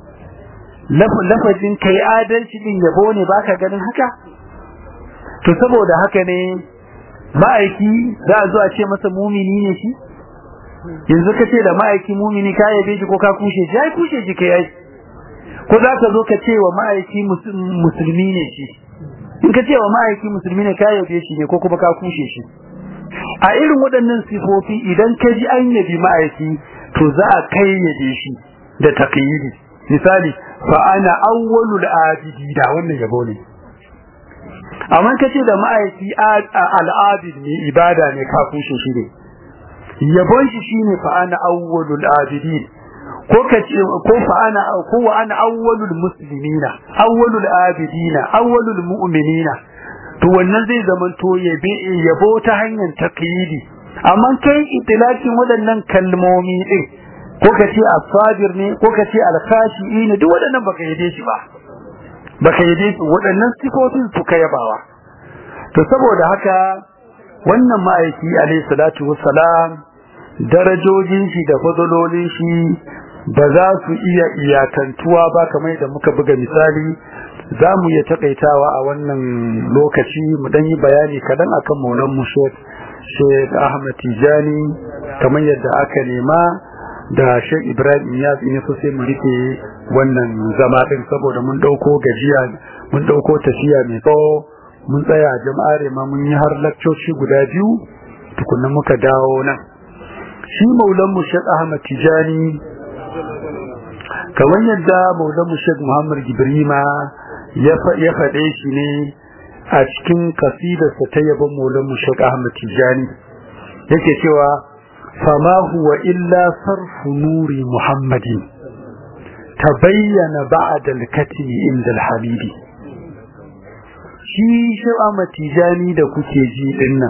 lafazin kai adalci din yabo ne ba ka ganin haka to saboda haka ne ma'aiki za a zo a ce masa mumini ne shi yanzu ka ce da ma'aiki mumini ka yabe shi ko ka kushe shi ai kushe shi kai ai ko za ka zo ka ce wa ma'aiki musulmi ne shi in ka ce wa ma'aiki musulmi ne ka yabe shi ne ko kuma ka kushe shi a irin waɗannan sifofi idan ka ji an yabi ma'aiki to za a kai yabe shi da taqyidi misali fa ana awwalul abidi da wannan yabo ne amma ka ce da ma'aiki al'abid ne ibada ne ka kushe shi ne yabon shi shine fa ana awwalul abidin ko ka ce ko fa ana ko wa ana awwalul muslimina awwalul abidina awwalul mu'minina to wannan zai zaman to yabe yabo ta hanyar taqyidi amma kai itilakin waɗannan kalmomi din ko ka ce as-sabir ne ko ka ce al-khashi'in duk waɗannan baka yabe shi ba baka yabe su waɗannan sifofin su ka yabawa to saboda haka wannan ma'aiki alayhi salatu wassalam darajojin shi da fadololin shi ba za su iya iyakantuwa ba kamar da muka buga misali za mu iya takaitawa a wannan lokaci mu dan yi bayani kadan akan maulan mu Sheikh Ahmad Tijani kamar yadda aka nema da Sheikh Ibrahim Iyas in so sai mu rike wannan zama din saboda mun dauko gajiya mun dauko tafiya mai tsawo mun tsaya jama'are ma mun yi har lakcoci guda biyu tukunna muka dawo nan shi maulan mu Sheikh Ahmad Tijani kamar yadda maulan mu Sheikh Muhammad Gibrima ya faɗe shi ne a cikin kasidarsa ta yabon maulan mu Sheikh Ahmad Tijani yake cewa fama huwa illa sarfu nuri Muhammadin tabayyana ba'da al-katmi inda al-habibi shi Sheikh Ahmad Tijani da kuke ji dinnan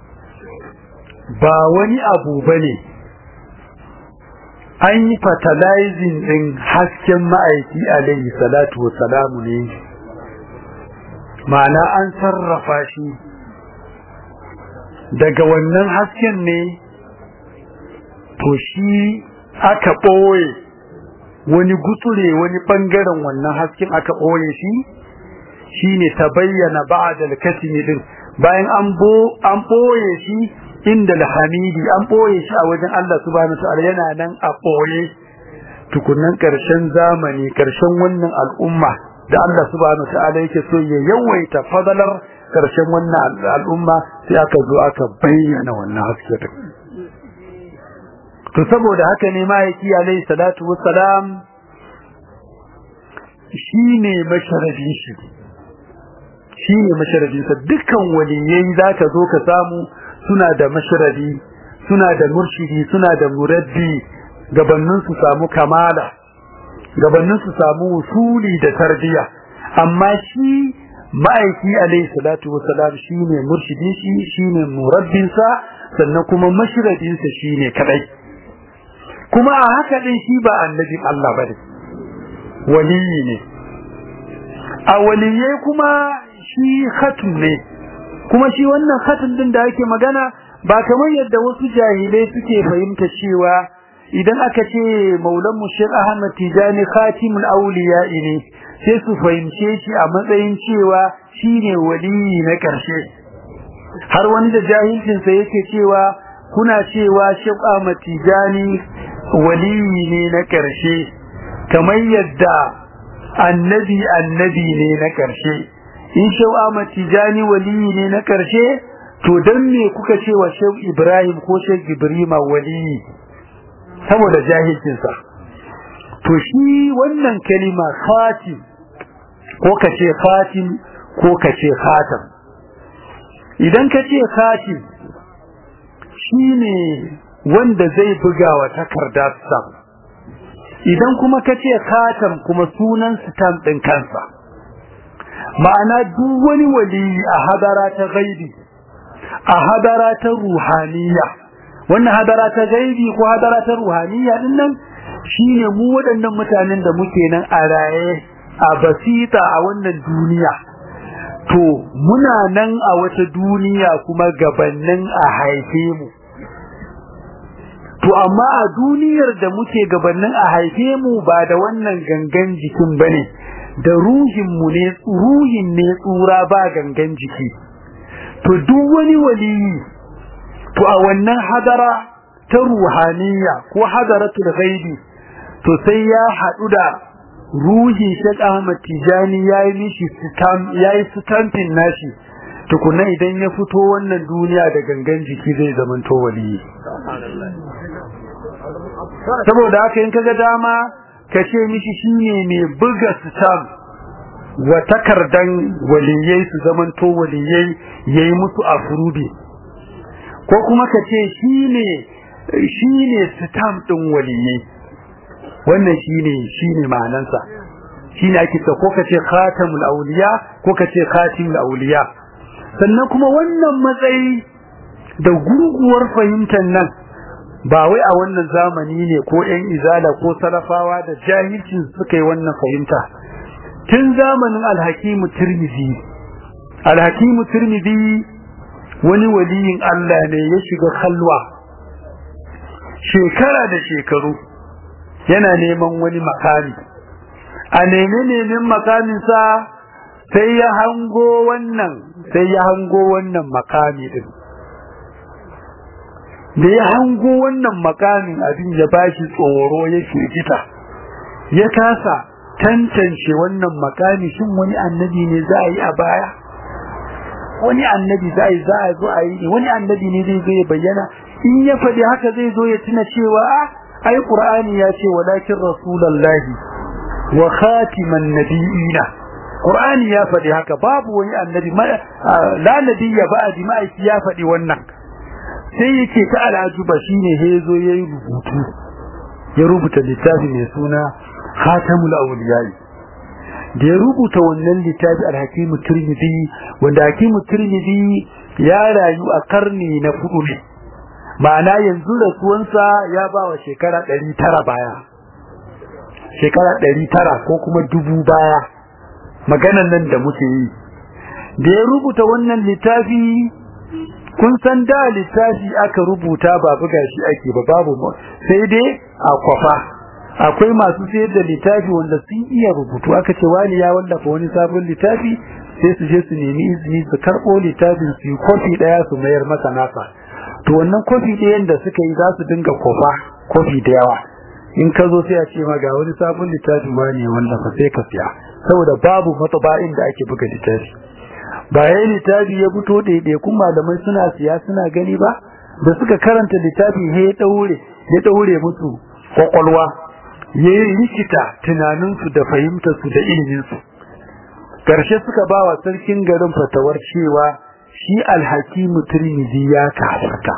ba wani abu bane an yi fertilizing din hasken ma'aiki alaihi salatu salamu ne ma'ana an sarrafa shi daga wannan hasken ne to shi aka ɓoye wani gutsure wani ɓangaren wannan hasken aka ɓoye shi shine ta bayyana ba'da al-kasmi din bayan an ɓoye shi inda alhamidi an boye shi a wajen Allah subhanahu wataala yana nan a boye tukunnan karshen zamani karshen wannan al'umma da Allah subhanahu wataala yake so ya yawaita fadalar karshen wannan al'umma sai aka zo aka bayyana wannan haske din to saboda haka ne mahaifi alayhi salatu wassalam shine masharadin shi shine masharadin sa dukkan waliyai zaka zo ka samu suna da masharadi suna da murshidi suna da muraddi gabanin su samu kamala gabanin su samu usuli da tarbiya amma shi ma'aiki alayhi salatu wassalam shine murshidi shi shine murabbin sa sannan kuma mashradin sa shine kadai kuma a haka din shi ba annabi Allah bane waliyi ne a waliyai kuma shi khatum ne kuma shi wannan khatim din da ake magana ba kamar yadda wasu jahilai suke fahimta cewa idan aka ce maulan mushir ahmad tijani khatimul awliya ne sai su fahimce shi a matsayin cewa shine waliyi na karshe har wani da jahilcin sa yake cewa kuna cewa Sheikh Ahmad Tijani waliyi ne na karshe kamar yadda annabi annabi ne na karshe in Sheikh Ahmad Tijani waliyi ne na karshe to dan me kuka ce wa Sheikh Ibrahim ko Sheikh Ibrahim waliyi saboda jahilcin sa to shi wannan kalima khatim ko kace khatim ko kace khatam idan kace khatim shine wanda zai buga wa takarda stamp idan kuma kace khatam kuma sunan stamp din kansa ma'ana duk wani wali a hadara ta gaibi a hadara ta ruhaniya wannan hadara ta gaibi ko hadara ta ruhaniya din nan shine mu waɗannan mutanen da muke nan a raye a basita a wannan duniya to muna nan a wata duniya kuma gabannin a haife mu to amma a duniyar da muke gabannin a haife mu ba da wannan gangan jikin bane da ruhin mu ne ruhin ne tsura ba gangan jiki to duk wani waliyi to a wannan hadara ta ruhaniya ko hadaratul ghaibi to sai ya hadu da ruhi Sheikh Ahmad Tijani yayi mishi stamp yayi stamping nashi tukuna idan ya fito wannan duniya da gangan jiki zai zamanto waliyi saboda haka in kaga dama ka ce mishi shine mai buga stamp wa takardan waliyai su zamanto waliyai yayi musu afrubi ko kuma ka ce shine shine stamp din waliyai wannan shine shine ma'anansa shine ake ta ko ka ce khatamul awliya ko ka ce khatimul awliya sannan kuma wannan matsayi da gurguwar fahimtar nan ba wai a wannan zamani ne ko ƴan izala ko salafawa da jahilci suka yi wannan fahimta tun zamanin alhakimu tirmidhi alhakimu tirmidhi wani waliyin Allah ne ya shiga kalwa shekara da shekaru yana neman wani makami a neme nemen makaminsa sai ya hango wannan sai ya hango wannan makami din da ya hango wannan makamin abin ya bashi tsoro ya firgita ya kasa tantance wannan makami shin wani annabi ne za a yi a baya wani annabi za a yi za a zo a yi wani annabi ne zai zo ya bayyana in ya faɗi haka zai zo ya tuna cewa a ai qur'ani ya ce walakin rasulullahi wa khatiman nabiyina qur'ani ya faɗi haka babu wani annabi la nabiyya ba'di ma'aiki ya faɗi wannan sai yake ta al'ajuba shine hezo yayi rubutu ya rubuta littafi mai suna khatamul awliyai da ya rubuta wannan littafi al-hakimu tirmidhi wanda hakimu tirmidhi ya rayu a karni na fudu ne ma'ana yanzu rasuwansa ya ba wa shekara 900 baya shekara 900 ko kuma dubu baya maganan nan da muke yi da ya rubuta wannan littafi kun san da littafi aka rubuta ba buga shi ake ba babu sai dai a kwafa akwai masu sayar da littafi wanda sun iya rubutu aka ce wani ya wallafa wani sabon littafi sai su je su nemi izini su karɓo littafin su yi kofi ɗaya su mayar masa nasa to wannan kofi ɗayan da suka yi za su dinga kofa kofi da yawa in ka zo sai a ce ma ga wani sabon littafi wani ya wallafa sai ka siya saboda babu matsaba'in da ake buga littafi ba yayin littafi ya fito ɗaiɗaikun malamai suna siya suna gani ba da suka karanta littafi ya ɗaure ya ɗaure musu kwakwalwa ya yi rikita tunaninsu da fahimtarsu da iliminsu ƙarshe suka ba wa sarkin garin fatawar cewa shi alhakimu turmizi ya kafarta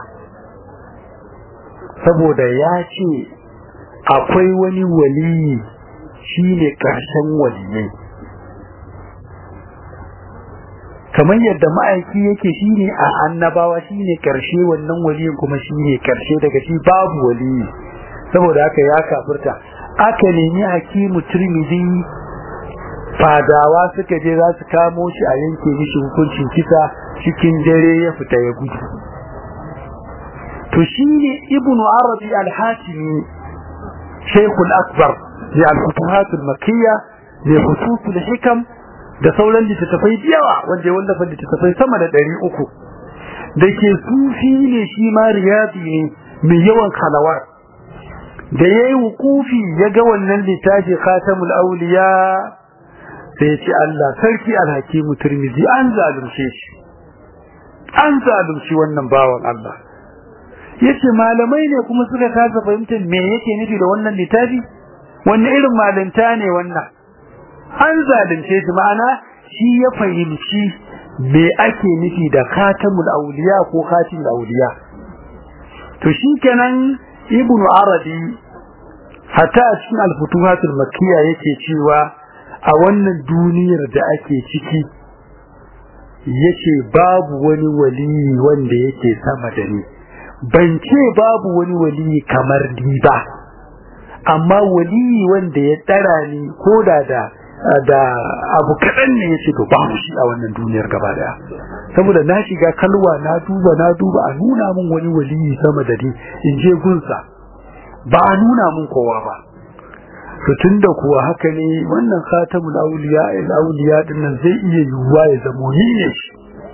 saboda ya ce akwai wani waliyi shi ne ƙarshen waliyai kamar yadda ma'aiki yake shine a annabawa shine karshe wannan waliyin kuma shine karshe daga shi babu waliyi saboda haka ya kafirta aka nemi hakimu tirmidhi fadawa suka je za su kamo shi a yanke mishi hukuncin kisa cikin dare ya fita ya gudu to shine ibnu arabi al-hatimi shaykhul akbar ya al-futuhat al-makkiyya li khusus al-hikam da sauran littattafai da yawa wanda ya wallafa littattafai sama da ɗari uku da ke sufi ne shi ma riyadi ne mai yawan kalawar da ya yi wukufi ya ga wannan littafi khatamul auliya sai ya ce Allah sarki alhakimu turmizi an zalunce shi an zalunci wannan bawan Allah yace malamai ne kuma suka kasa fahimtar me yake nufi da wannan littafi wanne irin malinta ne wannan an zalunce shi ma'ana shi ya fahimci me ake nufi da khatamul auliya ko khatimul auliya to shikenan ibnu arabi hatta a cikin al-futuhatul makkiyya yake cewa a wannan duniyar da ake ciki yace babu wani wali wanda yake sama da ni ban ce babu wani wali kamar ni ba amma wali wanda ya tsara ni ko da da da abu kaɗan ne ya ce to babu shi a wannan duniyar gaba daya saboda na shiga kalwa na duba na duba a nuna min wani wali sama da ni in je gunsa ba a nuna min kowa ba to tunda kuwa haka ne wannan khatamul awliya al awliya din nan zai iya yiwuwa ya zamo ni ne shi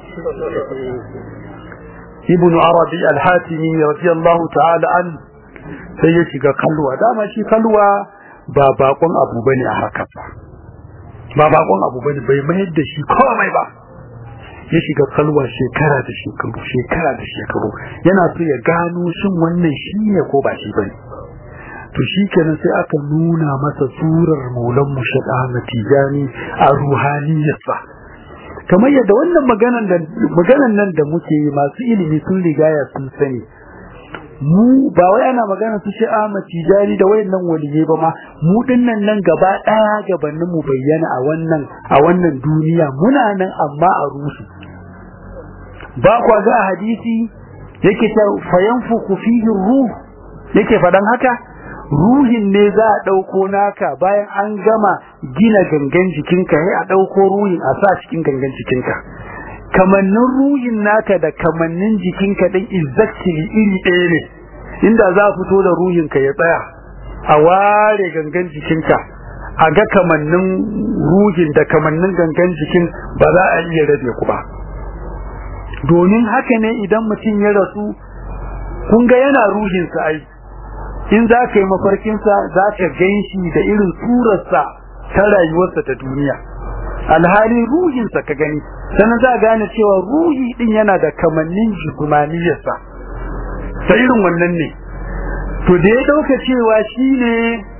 ibn arabi al-hatimi radiyallahu ta'ala an sai ya shiga kalwa dama shi kalwa ba bakon abu bane a haka ba ba bakon abu bane bai mayar da shi komai ba ya shiga kalwa shekara da shekaru shekara da shekaru yana so ya gano shin wannan shi ne ko ba shi bane to shi kenan sai aka nuna masa surar maulan mushad Ahmad Tijani a ruhaniyarsa kamar yadda wannan maganan da maganan nan da muke yi masu ilimi sun rigaya sun sani mu ba wai ana magana su ce Ahmad Tijani da wayannan waliyai ba ma mu dinnan nan gaba daya gabanin mu bayyana a wannan a wannan duniya muna nan amma a rusu ba kwa ga hadisi yake ta fayanfuku fihi ruh yake fadan haka ruhin ne za a ɗauko naka bayan an gama gina gangan jikinka sai a ɗauko ruhin a sa cikin gangan jikinka kamannin ruhin naka da kamannin jikinka ɗin exactly iri ɗaya ne inda za a fito da ruhinka ya tsaya a ware gangan jikinka a ga kamannin ruhin da kamannin gangan jikin ba za a iya rabe ku ba domin haka ne idan mutum ya rasu kun ga yana ruhinsa ai in za ka yi mafarkinsa za ka gan shi da irin surarsa ta rayuwarsa ta duniya alhali ruhinsa ka gani sannan za gane cewa ruhi din yana da kamannin jigumaniyarsa ta irin wannan ne to da ya dauka cewa shi ne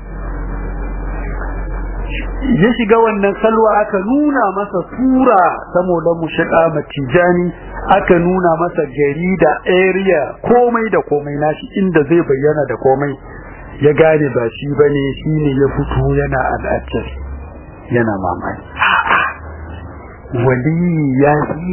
ya shiga wannan salwa aka nuna masa sura saboda mushaƙa matijani aka nuna masa gari da area komai da komai nashi inda zai bayyana da komai ya gane ba shi bane shine ya fito yana al'ajjar yana mamaki wali ya fi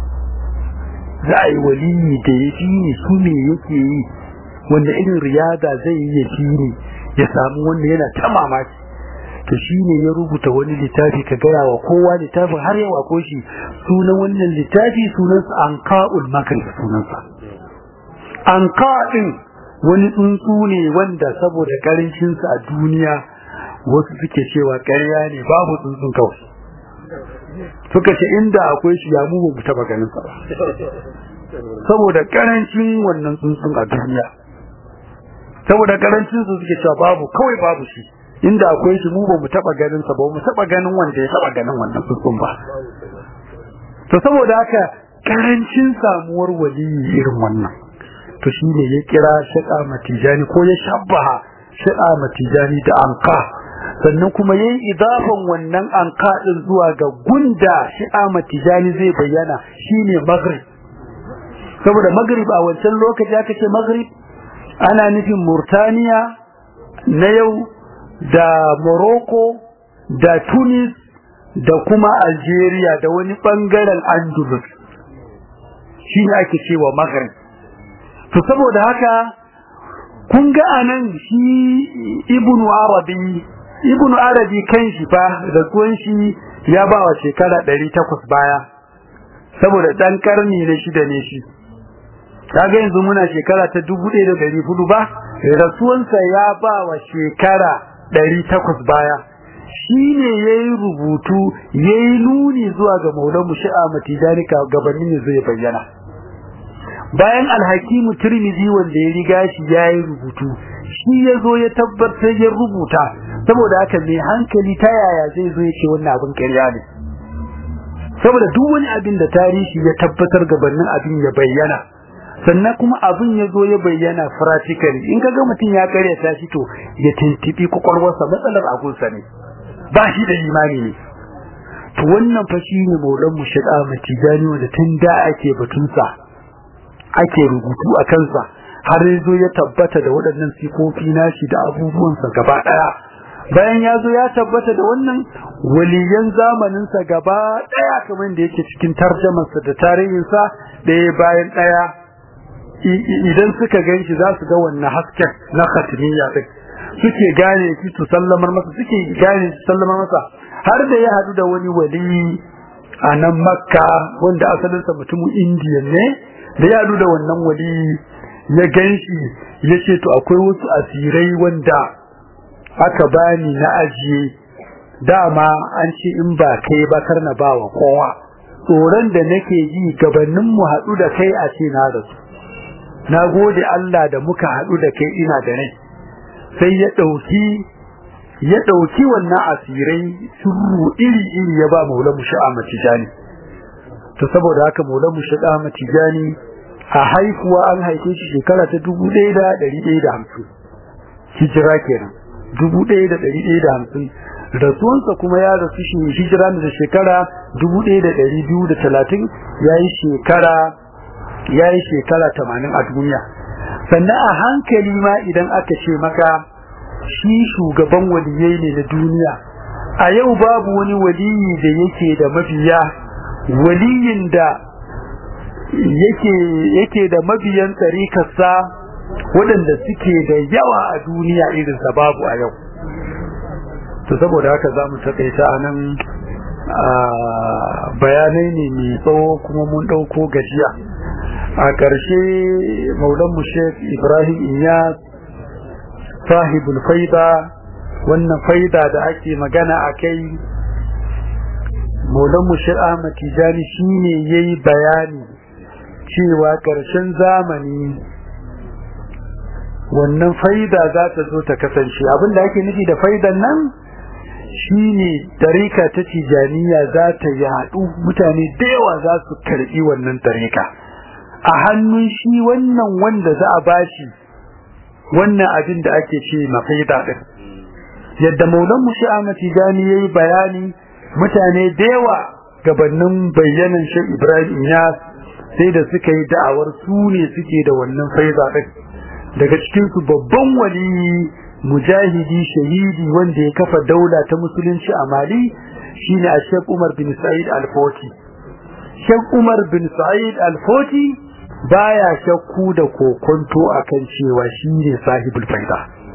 za a yi wali da ya fi ne su ne yake yi wanda irin riyada zai yi ya fi ne ya samu wanda yana ta mamaki to shine ya rubuta wani littafi ka gaya wa kowa littafin har ya wako shi sunan wannan littafi sunansa anqa'ul makrib sunansa anqa din wani tsuntsu ne wanda saboda karancin sa a duniya wasu suke cewa ƙarya ne babu tsuntsun kawai suka ce inda akwai shi ya mu mu taba ganin sa saboda karancin wannan tsuntsun a duniya saboda karancin su suke cewa babu kawai babu shi inda akwai shi mu ba mu taba ganin sa ba mu taba ganin wanda ya taba ganin wannan tsuntsun ba to saboda haka karancin samuwar waliyi irin wannan to shine ya kira shaqa matijani ko ya shabbaha shaqa matijani da anqa sannan kuma yayin idafan wannan anqa din zuwa ga gunda shaqa matijani zai bayyana shine maghrib saboda maghrib a wancan lokaci aka ce maghrib ana nufin murtaniya na yau da Morocco da Tunis da kuma Algeria da wani bangaren Andalus shi ne ake cewa Maghrib to saboda haka kun ga anan shi Ibn Arabi Ibn Arabi kan shi fa da kuwan shi ya ba wa shekara 800 baya saboda dan karni na shida ne shi kaga yanzu muna shekara ta 1400 ba rasuwansa ya ba wa shekara ɗari takwas baya shi ne ya yi rubutu ya yi nuni zuwa ga maulan mu sha'a matijani gabanin ne zai bayyana bayan alhakimu turmizi wanda ya riga shi ya yi rubutu shi ya zo ya tabbatar ya rubuta saboda haka mai hankali ta yaya zai zo ya ce wannan abin ƙarya ne saboda duk wani abin da tarihi ya tabbatar gabanin abin ya bayyana sannan kuma abin ya zo ya bayyana practically in kaga mutum ya karyata shi to ya tintibi kwakwalwarsa matsalar agunsa ne ba shi da imani ne to wannan fa shi ne maulan mu shiga matijani wanda tun da ake batunsa ake rubutu a kansa har ya zo ya tabbata da waɗannan sifofi nashi da abubuwansa gaba ɗaya bayan ya zo ya tabbata da wannan waliyan zamaninsa gaba ɗaya kamar da yake cikin tarjamarsa da tarihinsa ɗaya bayan ɗaya idan suka gan shi za su ga wannan hasken na khatimiyya ɗin suke gane shi su sallamar masa suke gane su sallamar masa har da ya haɗu da wani wali a nan makka wanda asalinsa mutumin indiya ne da ya haɗu da wannan wali ya gan shi ya ce to akwai wasu asirai wanda aka bani na ajiye dama an ce in ba kai ba kar na bawa kowa tsoron da nake ji gabanin mu haɗu da kai a ce na rasu na gode Allah da muka haɗu da kai ina da rai sai ya ɗauki ya ɗauki wannan asirai surru iri iri ya ba maula mu sha'a matijani to saboda haka maula mu sha'a matijani a haifuwa an haife shi shekara ta dubu ɗaya da ɗari ɗaya da hamsin hijira kenan dubu ɗaya da ɗari ɗaya da hamsin rasuwansa kuma ya rasu shi hijira da shekara dubu ɗaya da ɗari biyu da talatin ya yi shekara ya yi shekara tamanin a duniya sannan a hankali ma idan aka ce maka shi shugaban waliyai ne na duniya a yau babu wani waliyi da yake da mabiya waliyin da yake yake da mabiyan tsarikarsa waɗanda suke da yawa a duniya irinsa babu a yau to saboda haka za mu taƙaita a nan bayanai ne mai tsawo kuma mun ɗauko gajiya a ƙarshe maulanmu sheikh ibrahim iyas sahibul faida wannan faida da ake magana a kai maulanmu sheikh ahmad tijani shine yayi bayani cewa ƙarshen zamani wannan faida za ta zo ta kasance abinda ake nufi da faidan nan shine tarika ta tijaniya za ta yaɗu mutane da yawa za su karɓi wannan tarika a hannun shi wannan wanda za a bashi wannan abin da ake ce mafaida din yadda maulan mu shi'a tijani yayi bayani mutane da yawa gabanin bayyanan shi Ibrahim Iyas sai da suka yi da'awar su ne suke da wannan faida din daga cikin su babban wali mujahidi shahidi wanda ya kafa daula ta musulunci a Mali shine a Sheikh Umar bin Sa'id Al-Foti Sheikh Umar bin Sa'id Al-Foti baya shakku da kokonto akan cewa shine sahibul faida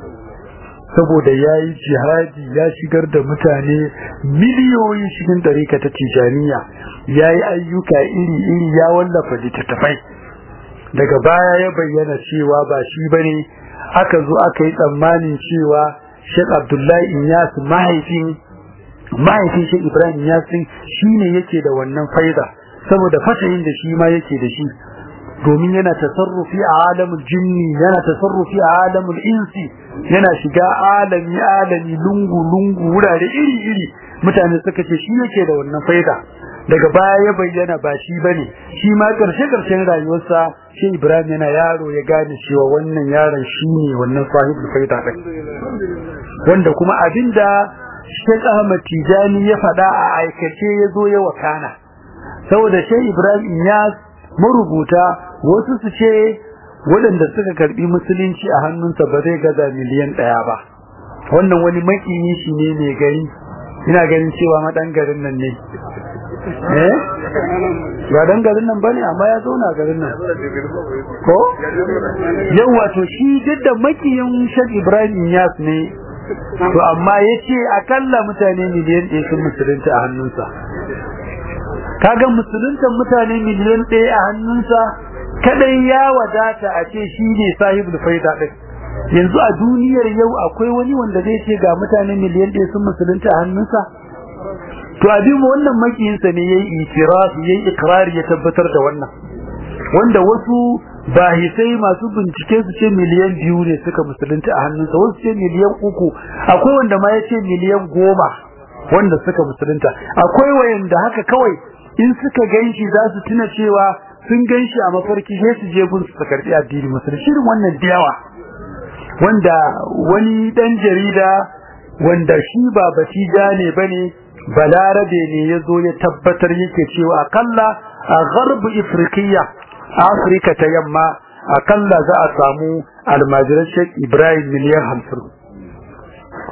saboda yayi jihadi ya shigar da mutane miliyoyi cikin dariƙa ta Tijaniya yayi ayyuka iri-iri ya wallafa littattafai daga baya ya bayyana cewa ba shi bane aka zo aka yi tsammanin cewa Sheikh Abdullahi Inyas mahaifin mahaifin Sheikh Ibrahim Inyas shine yake da wannan faida saboda fatayin da shi ma yake da shi domin yana tasarrufi a alamul jinni yana tasarrufi a alamul insi yana shiga alami alami lungu lungu wurare iri iri mutane suka ce shi yake da wannan faida daga baya ya bayyana ba shi bane shi ma karshe karshen rayuwarsa shi Ibrahim yana yaro ya gane cewa wannan yaron shine wannan sahibul faida din wanda kuma abinda Sheikh Ahmad Tijani ya faɗa a aikace ya zo ya wakana saboda Sheikh Ibrahim Iyas marubuta wasu su ce waɗanda suka karbi musulunci a hannunsa ba zai gaza miliyan ɗaya ba wannan wani makiyi shi ne mai gari ina ganin cewa maɗan garin nan ne eh ba dan garin nan bane amma ya zauna garin nan ko yau wato shi duk da makiyin Sheikh Ibrahim Yas ne to amma yace akalla mutane miliyan ɗaya sun musulunta a hannunsa kaga musulunta mutane miliyan ɗaya a hannunsa kadai ya wadata a ce shi ne sahibul faida din yanzu a duniyar yau akwai wani wanda zai ce ga mutane miliyan ɗaya sun musulunta a hannunsa to abin wannan makiyinsa ne yayi itirafi yayi ikrari ya tabbatar da wannan wanda wasu bahisai masu bincike su ce miliyan biyu ne suka musulunta a hannunsa wasu ce miliyan uku akwai wanda ma ya ce miliyan goma wanda suka musulunta akwai wayanda haka kawai in suka ganshi za su tuna cewa sun ganshi a mafarki sai su je gun su karbi addini musulunci shirin wannan da yawa wanda wani dan jarida wanda shi ba batija ne bane balarabe ne ya zo ya tabbatar yake cewa akalla a garbu ifriqiya afirka ta yamma akalla za a samu almajiran shek ibrahim miliyan hamsin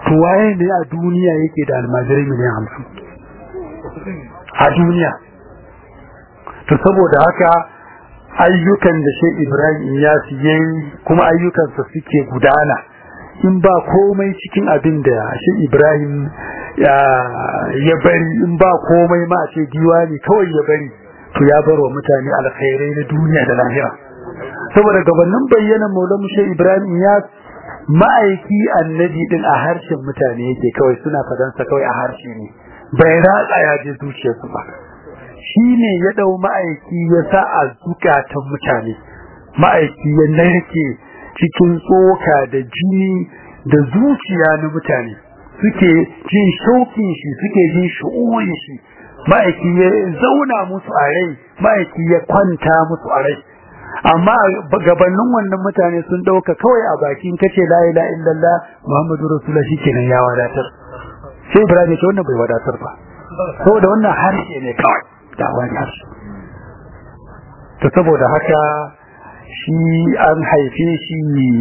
to waye ne a duniya yake da almajirai miliyan hamsin a duniya to saboda haka ayyukan da shi ibrahim ya siye kuma ayyukansa suke gudana in ba komai cikin abin da shi ibrahim ya bari in ba komai ma a ce diwani kawai ya bari to ya bar wa mutane alkhairai na duniya da lahira saboda gabanin bayyana maulamu shi ibrahim ya ma'aiki annabi din a harshen mutane yake kawai suna fadansa kawai a harshe ne bai ratsa ya je zuciyarsu ba shi ne ya dau ma'aiki ya sa a zukatan mutane ma'aiki ya narke cikin tsoka da jini da zuciya na mutane suke jin shauƙin shi suke jin shu'urin shi ma'aiki ya zauna musu a rai ma'aiki ya kwanta musu a rai amma gabanin wannan mutane sun dauka kawai a bakin kace la ilaha illallah muhammadu rasulullah shikenan ya wadatar sai ibrahim ce wannan bai wadatar ba saboda wannan harshe ne kawai da wani harshe to saboda haka shi an haife shi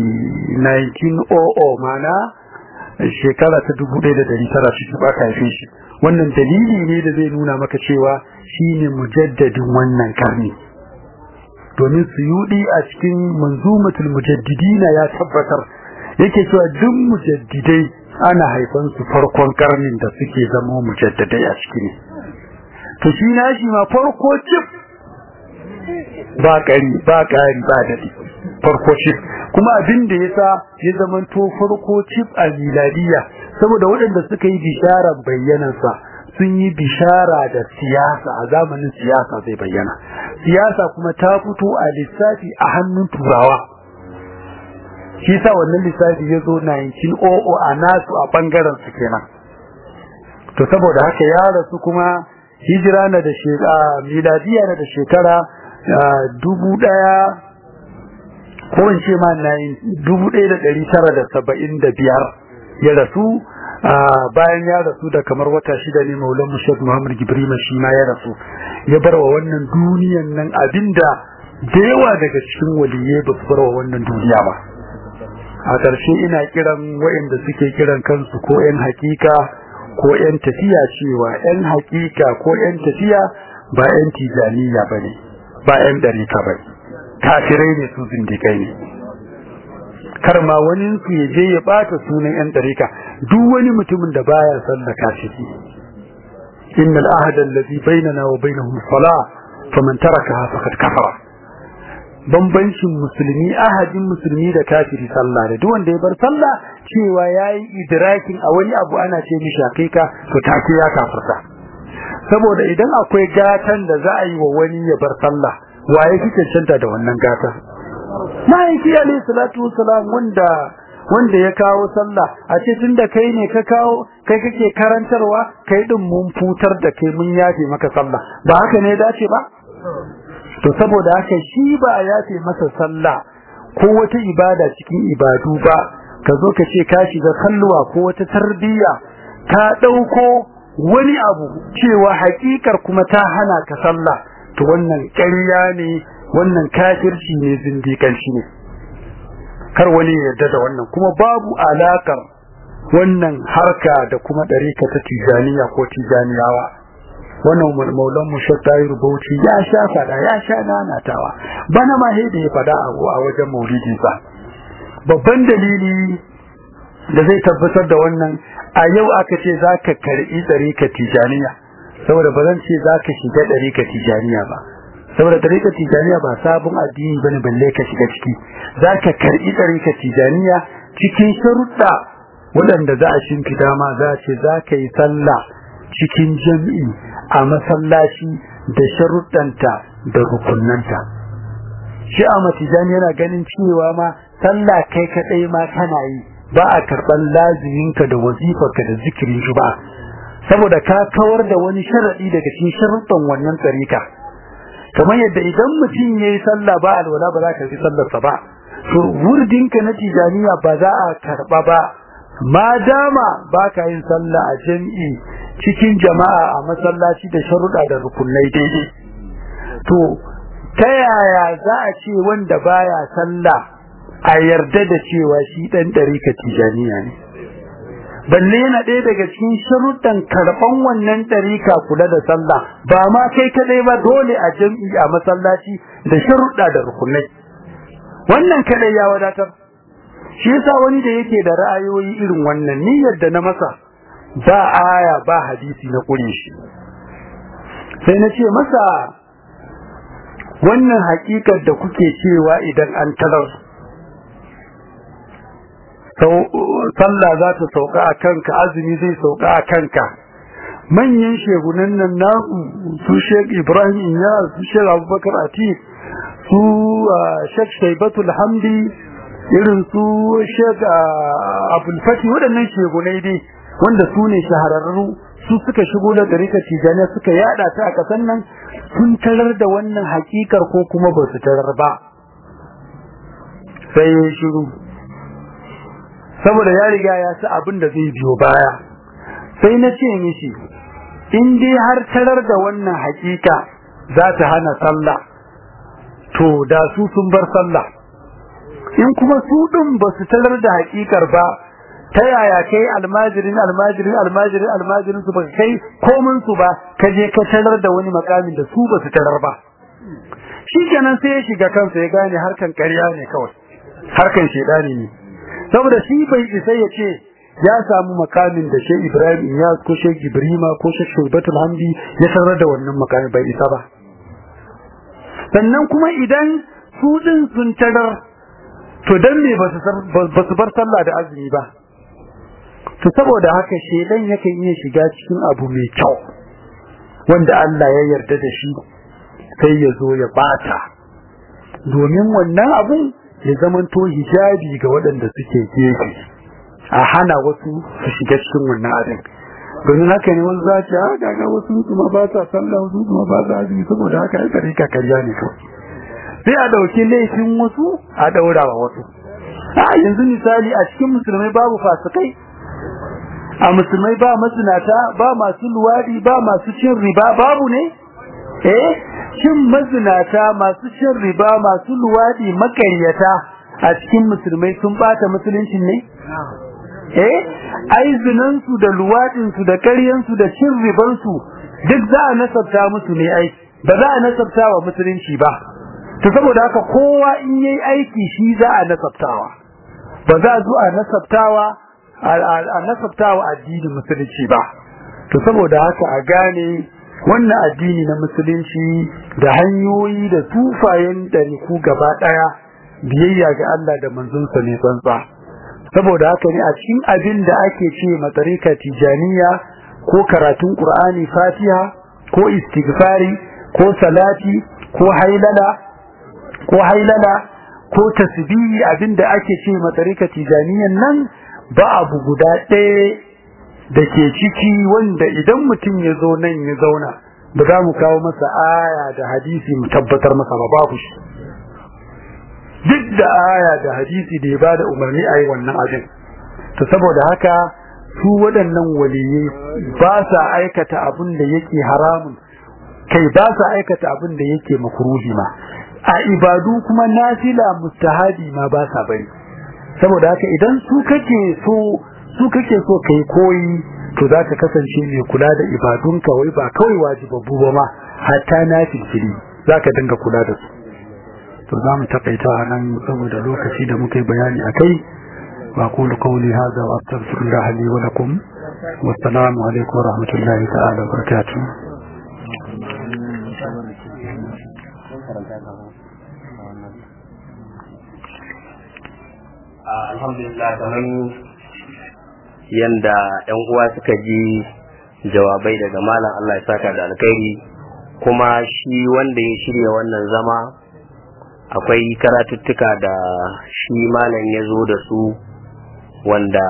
1900 mana shekara ta 1900 shi ba ka haife shi wannan dalili ne da zai nuna maka cewa shine mujaddadin wannan karni domin suyudi a cikin manzumatul mujaddidina ya tabbatar yake cewa duk mujaddidai ana haifan su farkon karnin da suke zama mujaddadai a ciki ne to shi nashi ma farko cif ba kari ba kari ba dadi farko cif kuma abin da yasa ya zama to farko cif a miladiya saboda waɗanda suka yi bisharar bayyanansa sun yi bishara da siyasa a zamanin siyasa zai bayyana siyasa kuma ta fito a lissafi a hannun turawa shi sa wannan lissafi ya zo 1900 a nasu a bangaren su kenan to saboda haka ya rasu kuma hijira na da shekara miladiya na da shekara dubu daya ko in ce ma dubu ɗaya da ɗari tara da saba'in da biyar ya rasu bayan ya rasu da kamar wata shida ne maulan mushad muhammad gibrima shi ma ya rasu ya bar wa wannan duniyan nan abinda da yawa daga cikin waliyai ba su bar wa wannan duniya ba a ƙarshe ina kiran waɗanda suke kiran kansu ko 'yan hakika ko 'yan tafiya cewa 'yan hakika ko 'yan tafiya ba 'yan tijaniya ba ne ba 'yan ɗarika ba ne kafirai ne su zindikai ne kar ma wani su ya je ya bata sunan yan dariƙa duk wani mutumin da baya sallah kafiri innal ahada allazi bainana wa bainahum salah faman tarakaha faqad kafara bambancin musulmi ahadin musulmi da kafiri sallah da duk wanda ya bar sallah cewa yayi idrakin a wani abu ana ce mishi hakika to take ya kafirta saboda idan akwai gatan da za a yi wa wani ya bar sallah waye fi cancanta da wannan gata ma'aiki alayhi salatu wasalam wanda wanda ya kawo sallah a ce tunda kai ne ka kawo kai kake karantarwa kai din mun futar da kai mun yafe maka sallah ba haka ne dace ba to saboda haka shi ba yafe masa sallah ko wata ibada cikin ibadu ba ka zo ka ce ka shiga kalluwa ko wata tarbiyya ka dauko wani abu cewa hakikar kuma ta hana ka sallah to wannan ƙarya ne wannan kafirci ne zindiƙanci ne kar wani yarda da wannan kuma babu alakar wannan harka da kuma ɗarika ta tijaniya ko tijaniyawa wannan maulan mu shattayi rubauci ya sha fada ya sha nanatawa bana ma da ya fada a wajen maulidi sa babban dalili da zai tabbatar da wannan a yau aka ce zaka karɓi ɗarika tijaniya saboda ba zan ce zaka shiga ɗarika tijaniya ba saboda ɗarika tijaniya ba sabon addini bane balle ka shiga ciki zaka karɓi ɗarika tijaniya cikin sharuɗa waɗanda za a shimfida ma za a ce za ka yi sallah cikin jam'i a masallaci da sharuɗanta da rukunanta shi a matijani yana ganin cewa ma sallah kai kaɗai ma kana yi ba a karɓar laziminka da wazifarka da zikirin shi ba saboda ka kawar da wani sharaɗi daga cikin sharuɗan wannan tsarika kamar yadda idan mutum ya yi sallah ba alwala ba za ka yi sallarsa ba to wurdinka na tijaniya ba za a karɓa ba ma dama ba ka yin sallah a jam'i cikin jama'a a masallaci da sharuɗa da rukunai daidai to ta yaya za a ce wanda baya sallah a yarda da cewa shi ɗan ɗarika tijaniya ne balle yana ɗaya daga cikin sharuɗan karɓan wannan ɗarika kula da sallah ba ma kai kaɗai ba dole a jam'i a masallaci da sharuɗa da rukunai wannan kaɗai ya wadatar shi yasa wani da yake da ra'ayoyi irin wannan niyyar da na masa ba aya ba hadisi na ƙure shi sai na ce masa wannan hakikar da kuke cewa idan an tarar sallah za ta sauka a kanka azumi zai sauka a kanka manyan shegunan nan na su shek ibrahim ya su shek abubakar atik su shek shaibatul hamdi irin su shek abulfati waɗannan shegunai dai wanda su ne shahararru su suka shigo da ɗarika tijaniya suka yada ta a ƙasar nan sun tarar da wannan hakikar ko kuma ba su tarar ba sai ya shiru saboda ya riga ya sa abin da zai biyo baya sai na ce mishi in dai har tarar da wannan hakika za ta hana sallah to da su sun bar sallah in kuma su ɗin ba su tarar da hakikar ba ta yaya kai almajirin almajirin almajirin almajirin su ba kai komin su ba ka je ka tarar da wani makamin da su ba su tarar ba shikenan sai ya shiga kansa ya gane harkan ƙarya ne kawai harkan shedani ne saboda shi bai isa ya ce ya samu makamin da Sheikh Ibrahim Iyas ko Sheikh Ibrahima ko Sheikh Shaibatul Hamdi ya tarar da wannan makamin bai isa ba sannan kuma idan su din sun tarar to dan me ba su bar sallah da azumi ba to saboda haka shedan yakan iya shiga cikin abu mai kyau wanda Allah ya yarda da shi sai ya zo ya bata domin wannan abun ya zamanto hijabi ga waɗanda suke gefe a hana wasu su shiga cikin wannan abin domin haka ne wani za ce a gaga wasu su ma ba sa sallah wasu su ma ba sa azumi saboda haka ya kare ka karya ne kawai sai a ɗauki laifin wasu a ɗaura wa wasu a yanzu misali a cikin musulmai babu fasikai a musulmai ba mazinata ba masu luwadi ba masu cin riba babu ne eh cin mazinata masu cin riba masu luwadi makaryata a cikin musulmai sun bata musuluncin ne eh ai zinansu da luwadinsu da karyansu da cin ribansu duk za a nasabta musu ne ai ba za a nasabta wa musulunci ba to saboda haka kowa in yayi aiki shi za a nasabtawa ba za a zo a nasabtawa a nasabtawa addinin musulunci ba to saboda haka a gane wannan addini na musulunci da hanyoyi da tufayen ɗariku gaba ɗaya biyayya ga Allah da manzonsa ne tsantsa saboda haka ne a cikin abin da ake ce matsarika tijaniya ko karatun ƙur'ani fatiha ko istighfari ko salati ko hailala ko hailala ko tasbihi abin da ake ce matsarika tijaniyan nan ba abu guda ɗaya da ke ciki wanda idan mutum ya zo nan ya zauna ba za mu kawo masa aya da hadisi mu tabbatar masa ba babu shi duk da aya da hadisi da ya ba da umarni a yi wannan abin to saboda haka su waɗannan waliyai ba sa aikata abin da yake haramun kai ba sa aikata abin da yake makruhi ma a ibadu kuma nafila mustahabi ma ba sa bari saboda haka idan su kake so su kake so kai koyi to za ka kasance mai kula da ibadunka wai ba kawai wajibabbu ba ma hatta na filfili za ka dinga kula da su to za mu takaita a nan saboda lokaci da muka yi bayani a kai ba kulu kauli haza wa astaghfirullah li wa lakum wassalamu alaikum wa rahmatullahi ta'ala wa barakatuh alhamdulillah kamar yanda yan uwa suka ji jawabai daga malam Allah ya saka da alkhairi kuma shi wanda ya shirya wannan zama akwai karatuttuka da shi malam ya zo da su wanda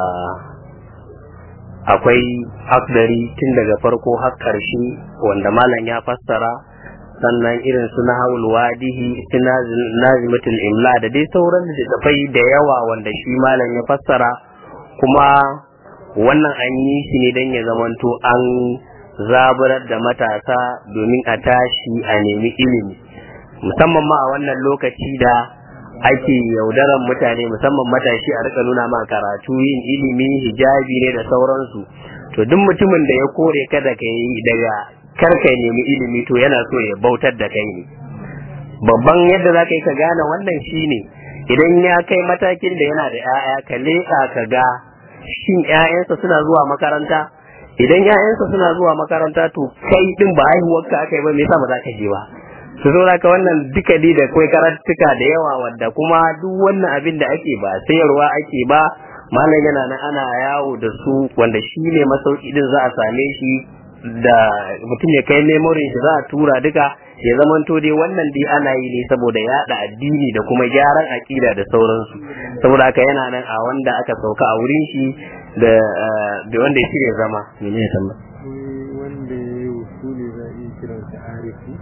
akwai akdari tun daga farko har ƙarshe wanda malam ya fassara sannan irin su na hawul wadihi su nazimatul imla da dai sauran littattafai da yawa wanda shi malam ya fassara kuma wannan an yi shi ne don ya zamanto an zaburar da matasa domin a tashi a nemi ilimi musamman ma a wannan lokaci da ake yaudaran mutane musamman matashi a rika nuna ma karatu yin ilimi hijabi ne da sauransu to duk mutumin da ya kore ka da kai daga karka nemi ilimi to yana so ya bautar da kai ne babban yadda za ka yi ka gane wannan shine idan ya kai matakin da yana da 'ya'ya ka leƙa ka ga shin 'ya'yansa suna zuwa makaranta idan 'ya'yansa suna zuwa makaranta to kai din ba haihuwarka aka yi ba me yasa ba za ka je ba su zo ka wannan duka dai da kai karatuka da yawa wanda kuma duk wannan abin da ake ba sayarwa ake ba malam yana nan ana yawo da su wanda shi ne masauki din za a same shi da mutum ya kai memorin shi za a tura duka ya zamanto dai wannan dai ana yi ne saboda yada addini da kuma gyaran akida da sauransu saboda haka yana nan a wanda aka sauka a wurin shi da da wanda ya shirya zama mene ya tamba wanda ya yi usuli za a iya kiransa arifi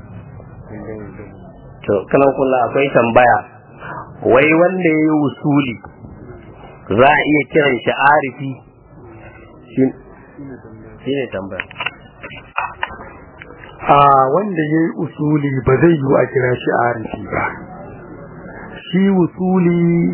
to kalan kula akwai tambaya wai wanda ya yi usuli za a iya kiran shi arifi shi ne tambaya a wanda ya yi usuli ba zai yi a kira shi arifi ba shi usuli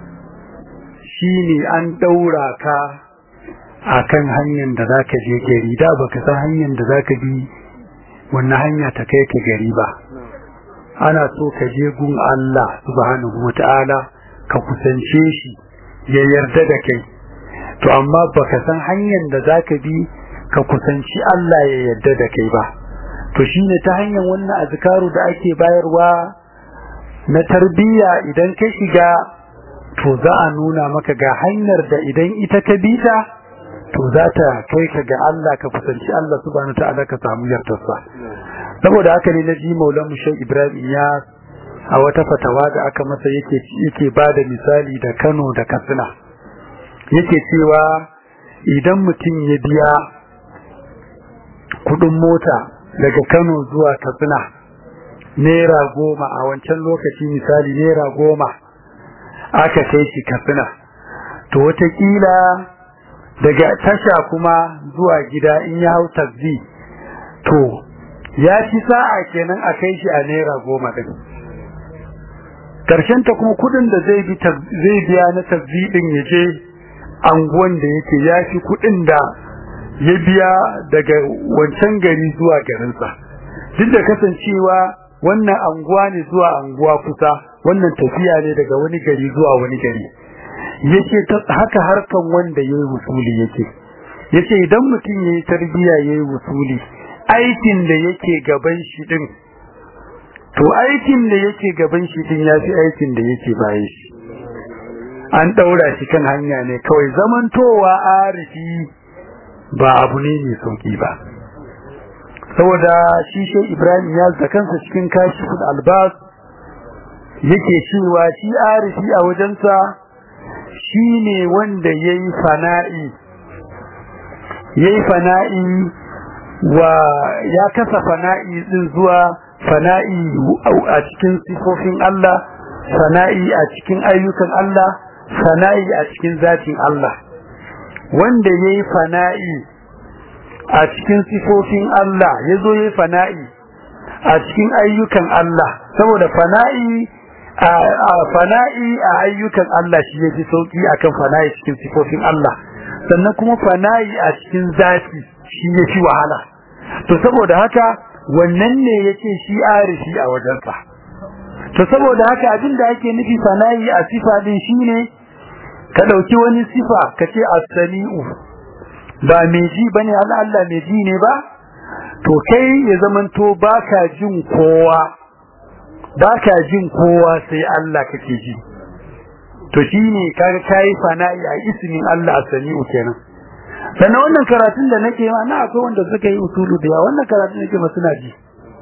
shi ne an ɗaura ka a kan hanyar da za ka je gari da ba ka san hanyar da za ka bi wannan hanya ta kai ka gari ba ana so ka je gun Allah subhanahu wa ta'ala ka kusance shi ya yarda da kai to amma baka san hanyar da za ka bi ka kusanci Allah ya yarda da kai ba to shine ta hanyar wannan azkaru da ake bayarwa na tarbiyya idan ka shiga to za a nuna maka ga hanyar da idan ita ka bi ta to za ta kai ka ga Allah ka kusanci Allah subhanahu ta'ala ka samu yardarsa saboda haka ne na ji maulan Sheikh Ibrahim ya a wata fatawa da aka masa yake yake bada misali da Kano da Katsina yake cewa idan mutum ya biya kudin mota daga Kano zuwa Katsina naira goma a wancan lokaci misali naira goma aka kai shi Katsina to watakila daga tasha kuma zuwa gida in ya hau taxi to ya ci sa'a kenan a kai shi a naira goma din karshen ta kuma kudin da zai bi zai biya na taxi din ya je anguwan da yake ya fi kudin da ya biya daga wancan gari zuwa garinsa duk da kasancewa wannan anguwa ne zuwa anguwa kusa wannan tafiya ne daga wani gari zuwa wani gari yace haka harkan wanda yayi wusuli yake yace idan mutum yayi tarbiya yayi wusuli aikin da yake gaban shi din to aikin da yake gaban shi din yafi aikin da yake bayan shi an daura shi kan hanya ne kawai zamantowa arifi ba abu ne mai sauki ba saboda shi shi Ibrahim ya zakansa cikin kashiful albas yake cewa shi arifi a wajensa shi ne wanda ya yi fana'i ya yi fana'i wa ya kasa fana'i din zuwa fana'i a cikin sifofin Allah fana'i a cikin ayyukan Allah fana'i a cikin zatin Allah wanda ya yi fana'i a cikin sifofin Allah ya zo ya yi fana'i a cikin ayyukan Allah saboda fana'i a fana'i a ayyukan Allah shi yafi sauki akan fana'i cikin sifofin Allah sannan kuma fana'i a cikin zati shi yafi wahala to saboda haka wannan ne yace shi arifi a wajensa to saboda haka abinda ake nufi fana'i a sifa din shine ka dauki wani sifa kace as-sami'u ba mai ji bane Allah Allah mai ji ne ba to kai ya zamanto baka jin kowa ba ka jin kowa sai Allah kake ji to shine kaga kai fana'i a ismin Allah sami'u kenan sannan wannan karatun da nake ma na akwai wanda suka yi usulu da yawa wannan karatun nake ma suna ji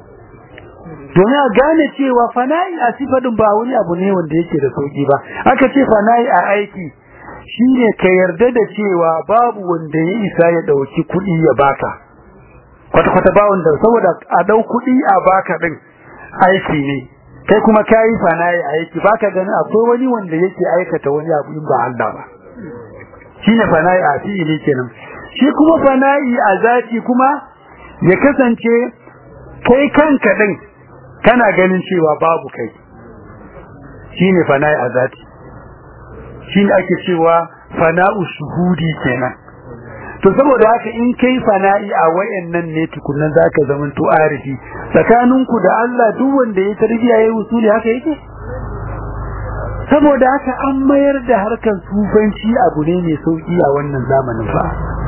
domin a gane cewa fana'i a sifadin ba wani abu ne wanda yake da sauki ba aka ce fana'i a aiki shine ka yarda da cewa babu wanda ya isa ya dauki kuɗi ya baka kwata-kwata ba wanda saboda a dau kuɗi a baka din aiki ne kai kuma kayi fana'i aiki baka ganin akwai wani wanda yake aikata wani abu in ba Allah ba shine fana'i a fi'ili kenan shi kuma fana'i a zati kuma ya kasance kai kanka din kana ganin cewa babu kai shine fana'i a zati shine ake cewa fana'u shuhudi kenan to saboda haka in kai fana'i a wayannan ne tukunan zaka zaman to arifi tsakaninku da Allah duk wanda ya tarbiya yayi usuli haka yake saboda haka an mayar da harkar sufanci abu ne mai sauki a wannan zamanin fa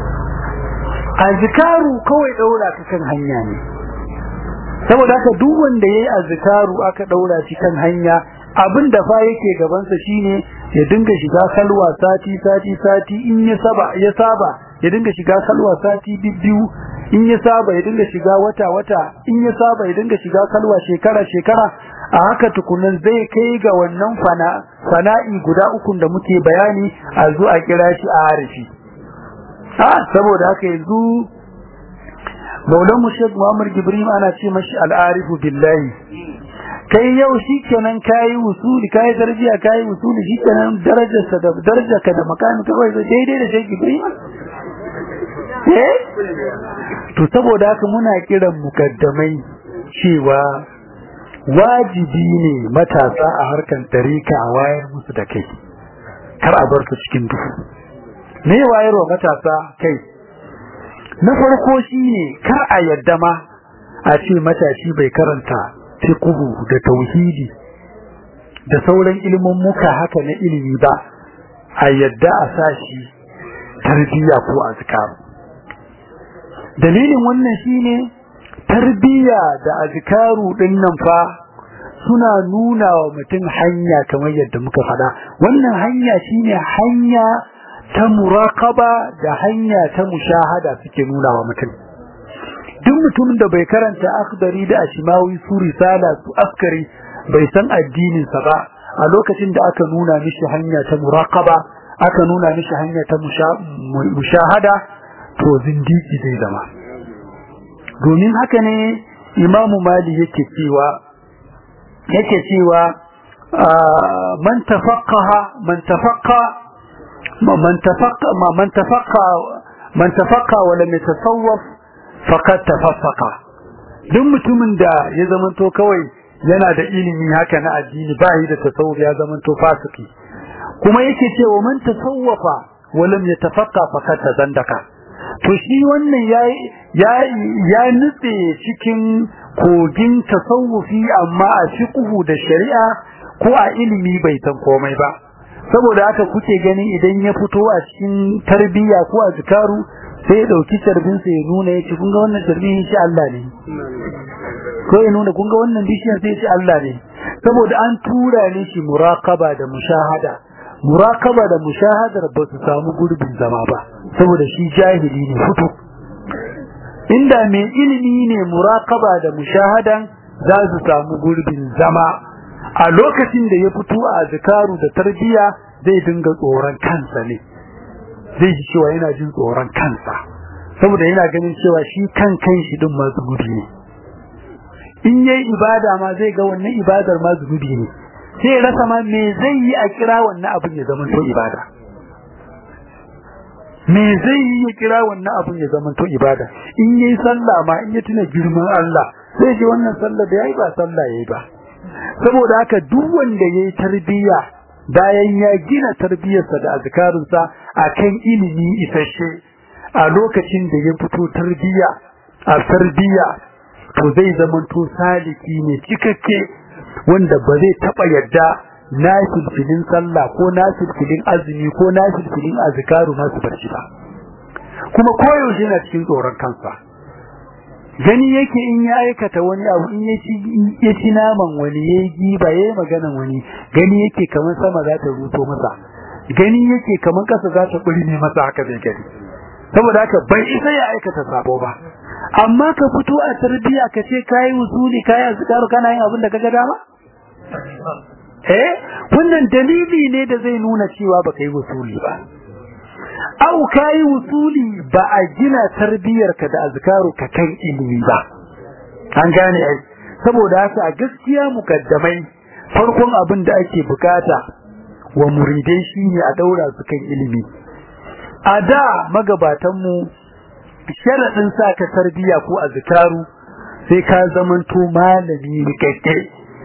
azkaru kawai daura ka kan hanya ne saboda haka duk wanda yayi azkaru aka daura shi kan hanya abin da fa yake gabansa shine ya dinga shiga kalwa sati sati sati in ya saba ya saba ya dinga shiga kalwa sati biyu in ya saba ya dinga shiga wata wata in ya saba ya dinga shiga kalwa shekara shekara a haka tukunan zai kai ga wannan fana fana'i guda uku da muke bayani a zo a kira shi a harifi a saboda haka yanzu Maulan Mushek Muhammad Gibril ana ce mashi al'arifu billahi kai yau shikenan kai usuli kai daraja kai usuli shikenan darajarsa da darajarka da makami kawai daidai da Sheikh Gibril eh to saboda haka muna kiran mukaddamai cewa wajibi ne matasa a harkan tarika a wayar musu da kai kar a bar su cikin duhu me wayarwa matasa kai na farko shine kar a yadda ma a ce matashi bai karanta fiqhu da tauhidi da sauran ilimin muka haka na ilimi ba a yadda a sashi tarbiyya ko azkar dalilin wannan shine tarbiyya da azkaru din nan fa suna nuna wa mutum hanya kamar yadda muka faɗa wannan hanya shine hanya ta muraqaba da hanya ta mushahada suke nuna wa mutum duk mutumin da bai karanta akhdari da ashimawi su risala su askari bai san addinin sa ba a lokacin da aka nuna mishi hanya ta muraqaba aka nuna mishi hanya ta mushahada to zindiki zai zama domin haka ne imamu mali yake cewa yake cewa man tafaqqaha man tafaqqa man tafaqqa man tafaqqa man tafaqqa wa lam yatasawwaf faqad tafaqqa duk mutumin da ya zamanto kawai yana da ilimi haka na addini ba yi da tasawuf ya zamanto fasiki kuma yake cewa man tasawwafa wa lam yatafaqqa faqad tazandaka to shi wannan ya ya nutse cikin kogin tasawufi amma a fiqhu da shari'a ko a ilimi bai san komai ba saboda haka kuke gani idan ya fito a cikin tarbiyya ko a zikaru sai ya dauki tarbin sa ya nuna ya ce kun ga wannan tarbin shi Allah ne ko ya nuna kun ga wannan bishiyar sai shi Allah ne saboda an tura ne shi muraqaba da mushahada muraqaba da mushahadar ba su samu gurbin zama ba saboda shi jahili ne fito inda mai ilimi ne muraqaba da mushahadan za su samu gurbin zama a lokacin da ya fito a zikaru da tarbiya zai dinga tsoron kansa ne zai ji cewa yana jin tsoron kansa saboda yana ganin cewa shi kan kan shi din ma zunubi ne in yayi ibada ma zai ga wannan ibadar ma zunubi ne sai rasa ma me zai yi a kira wannan abin ya zama to ibada me zai yi ya kira wannan abin ya zama to ibada in yayi sallah ma in ya tuna girman Allah sai ji wannan sallah da yayi ba sallah yayi ba saboda haka duk wanda yayi tarbiyya bayan ya gina tarbiyarsa da azkarunsa akan ilimi isasshe a lokacin da ya fito tarbiyya a tarbiyya to zai zama to saliki ne cikakke wanda ba zai taba yadda nafilfilin sallah ko nafilfilin azumi ko nafilfilin azkaru masu barci ba kuma koyaushe yana cikin tsoron kansa gani yake in ya aikata wani abu in ya ci naman wani ya yi giba ya yi maganan wani gani yake kamar sama za ta ruto masa gani yake kamar kasa za ta ne masa haka zai gani saboda haka bai isa ya aikata sabo ba amma ka fito a tarbiya ka ce kayi usuli kayi azkaru kana yin abin da kaga dama eh wannan dalili ne da zai nuna cewa baka yi usuli ba au kayi usuli ba a gina tarbiyarka da azkaru ka kan ilimi ba an gane ai saboda haka a gaskiya mukaddamai farkon abin da ake bukata wa muridai shine a daura su kan ilimi a da magabatan mu sharadin sa ka tarbiya ko azkaru sai ka zamanto malami rikakke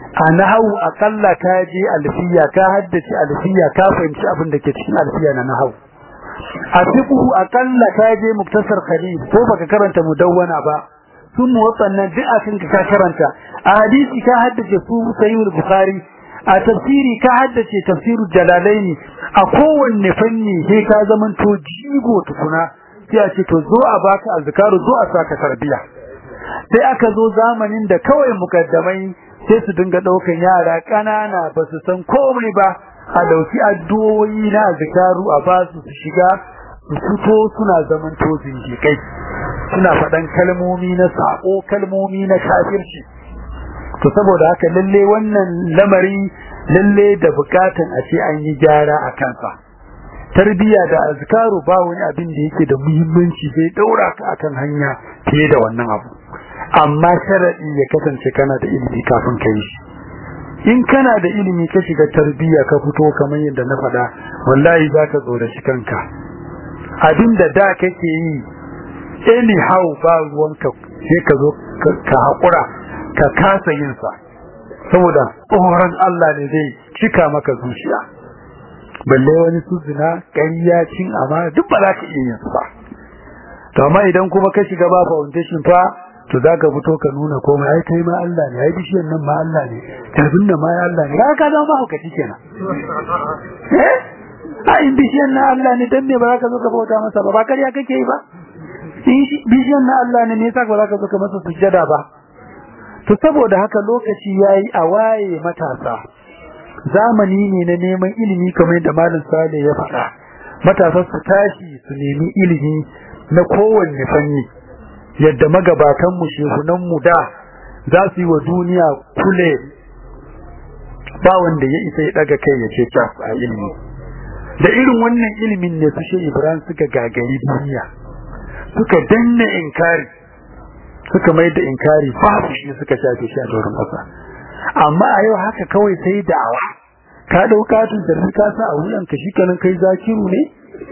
a nahawu akalla ka je alfiya ka haddace alfiya ka fahimci abin da ke cikin alfiya na nahawu a fiqhu akalla ka je muktasar khalil ko baka karanta mudawwana ba sun waɗannan duk akan ka karanta a hadisi ka haddace su sahih bukhari a tafsiri ka haddace tafsiru jalalaini a kowanne fanni sai ka zaman to jigo tukuna sai a ce to zo a baka azkaru zo a saka tarbiya sai aka zo zamanin da kawai mukaddamai sai su dinga daukan yara kanana ba su san komai ba a dauki addu'o'i na azkaru a ba su su shiga su fito suna zaman to zindikai suna faɗan kalmomi na sako kalmomi na kafirci to saboda haka lalle wannan lamari lalle da bukatan a ce an yi gyara a kansa tarbiya da azkaru ba wani abin da yake da muhimmanci sai daura ka akan hanya fiye da wannan abu amma sharadi ya kasance kana da ilimi kafin ka yi shi in kana da ilimi ka shiga tarbiya ka fito kamar yadda na faɗa wallahi za ka zo da shi kanka abin da da kake yi anyhow ba ruwanka sai ka zo ka haƙura ka kasa yin sa saboda tsoron Allah ne zai cika maka zuciya balle wani su zina ƙarya cin amana duk ba za ka iya yin su ba to amma idan kuma ka shiga ba foundation fa to za ka fito ka nuna komai ai kai ma Allah ne ai bishiyar nan ma Allah ne tarbin nan ma Allah ne ka zama haukaci kenan eh ai bishiyar nan Allah ne dan me ba za ka zo ka bauta masa ba ba ƙarya kake yi ba bishiyar nan Allah ne me yasa ba za ka zo ka masa sujjada ba to saboda haka lokaci yayi a waye matasa zamani ne na neman ilimi kamar yadda malam Sale ya faɗa matasa su tashi su nemi ilimi na kowanne fanni yadda magabatan mu shehunan mu da za su yi wa duniya kule ba wanda ya isa ya daga kai ya ce cas a ilimi da irin wannan ilimin ne su shehu Ibrahim suka gagari duniya suka danna inkari suka mai da inkari babu shi suka shafe shi a doron ƙasa amma a yau haka kawai sai da'awa ka ɗauka tun da ka sa a wuyan ka shi kanan kai zakiru ne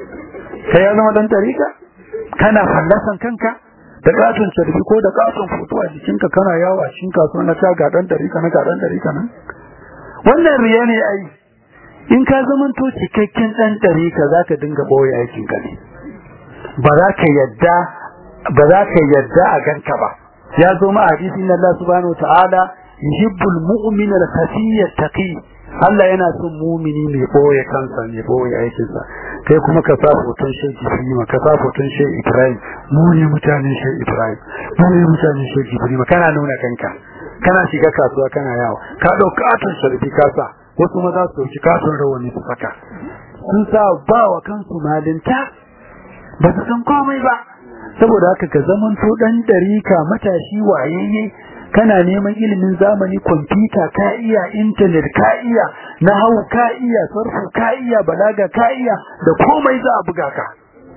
kai ya zama dan tarika kana fallasan kanka da katon sarfi ko da katon foto a jikinka kana yawo a cikin kasuwa na ta ga dan tarika na ga dan tarika nan wannan riya ne ai in ka zamanto cikakken dan tarika zaka dinga boye aikin ka ne ba za ka yadda ba za ka yarda a ganka ba ya zo ma hadisi na Allah subhanahu ta'ala yuhibbul mu'mina al-khafiyya taqi Allah yana son mumini mai boye kansa mai boye aikinsa kai kuma ka sa hoton shi Ibrahim ka sa hoton shi Ibrahim mu ne mutanen shi Ibrahim mu ne mutanen shi Ibrahim kana nuna kanka kana shiga kasuwa kana yawo ka dauka katon sharbi ka sa wasu maza su dauki katon rawani su saka sun sa ba wa kansu malinta ba su san komai ba saboda haka ka zaman to dan darika matashi wayayye kana neman ilimin zamani kwamfuta ka iya internet ka iya nahwu ka iya sarfu ka iya balaga ka iya da komai za a buga ka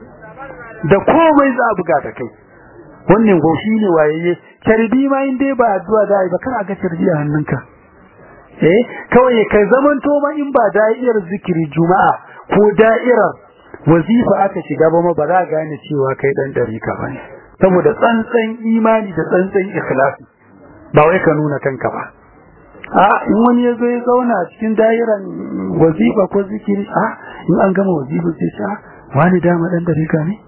da komai za a buga da kai wannan goshi ne wayayye carbi ma in dai ba addu'a da ba kana ga carbi a hannunka eh kawai ka zaman to ma in ba da'irar zikiri juma'a ko da'irar wazifa aka shiga ba ma ba za gane cewa kai dan dariƙa bane saboda tsantsan imani da tsantsan ikhlasi ba wai ka nuna kanka ba a in wani ya zo ya zauna a cikin da'iran wazifa ko zikiri a in an gama wazifa sai sa wani dama dan dariƙa ne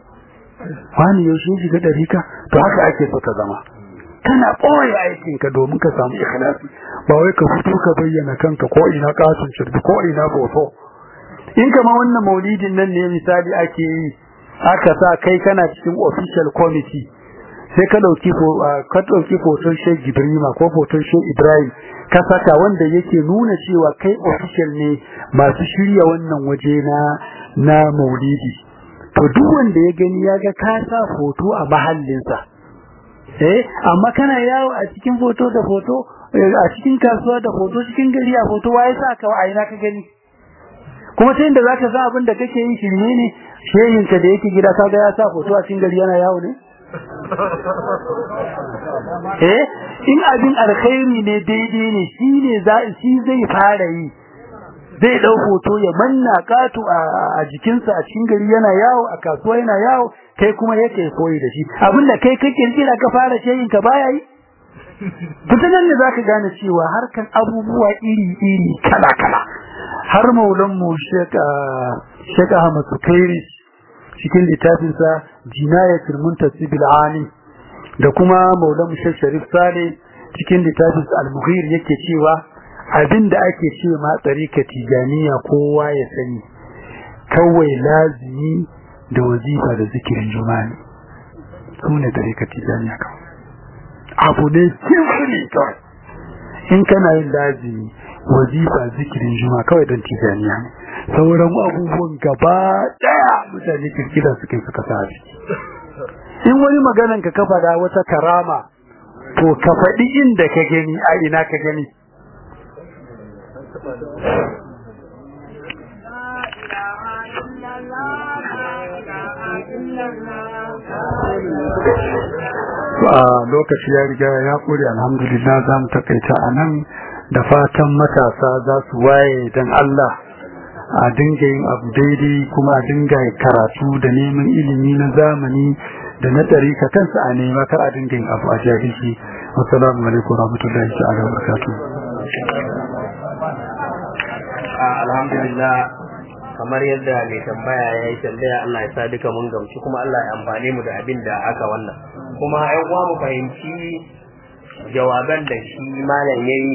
wani yaushe shiga dariƙa to haka ake so ka zama kana ɓoye aikinka domin ka samu ikhlasi ba wai ka fito ka bayyana kanka ko ina kasun shirbi ko ina foto in kama wannan maulidin nan ne misali ake yi aka sa kai kana cikin official committee sai ka dauki ka dauki foton Sheikh Ibrahim ko foton Sheikh Ibrahim ka saka wanda yake nuna cewa kai official ne masu shirya wannan waje na na maulidi to duk wanda ya gani ya ga ka sa foto a mahallinsa eh amma kana yawo a cikin foto da foto a cikin kasuwa da foto cikin gari a foto waye sa ka a ina ka gani kuma ta inda zaka san abin da kake yi shirme ne shehin ka da yake gida kaga ya sa foto a cikin gari yana yawo ne eh in abin alkhairi ne daidai ne shi ne za shi zai fara yi zai dau hoto ya manna katu a jikinsa a cikin gari yana yawo a kasuwa yana yawo kai kuma yake koyi da shi abinda kai kake kira ka fara shehin ka baya yi ta nan ne za ka gane cewa harkan abubuwa iri-iri kala-kala har maulanmu Sheikh Ahmad Sukairi cikin littafinsa Jinayatul Muntasib al-Ali da kuma maulanmu Sheikh Sharif Sale cikin littafinsa Al-Mughir yake cewa abinda ake ce ma tsarika tijaniya kowa ya sani kawai lazimi da wazifa da zikirin juma'a su ne tsarika tijaniya kawai abu ne simfili kawai in kana yin lazimi wazifa zikirin juma kawai don tijaniya ne sauran abubuwan gaba daya mutane kirkira suka suka sa in wani maganan ka kafa da wata karama to ka faɗi inda ka gani a ina ka gani a lokaci ya riga ya kore alhamdulillah za mu takaita a nan da fatan matasa za su waye don Allah a dinga yin abu daidai kuma a dinga karatu da neman ilimi na zamani da na tarika kansa a nema kar a dinga yin abu a jahilci wassalamu alaikum warahmatullahi ta'ala wa barakatuh alhamdulillah kamar yadda mai tambaya ya yi tambaya Allah ya sa duka mun gamsu kuma Allah ya amfane mu da abin da aka wannan kuma ai uwa mu fahimci jawaban da shi malam yayi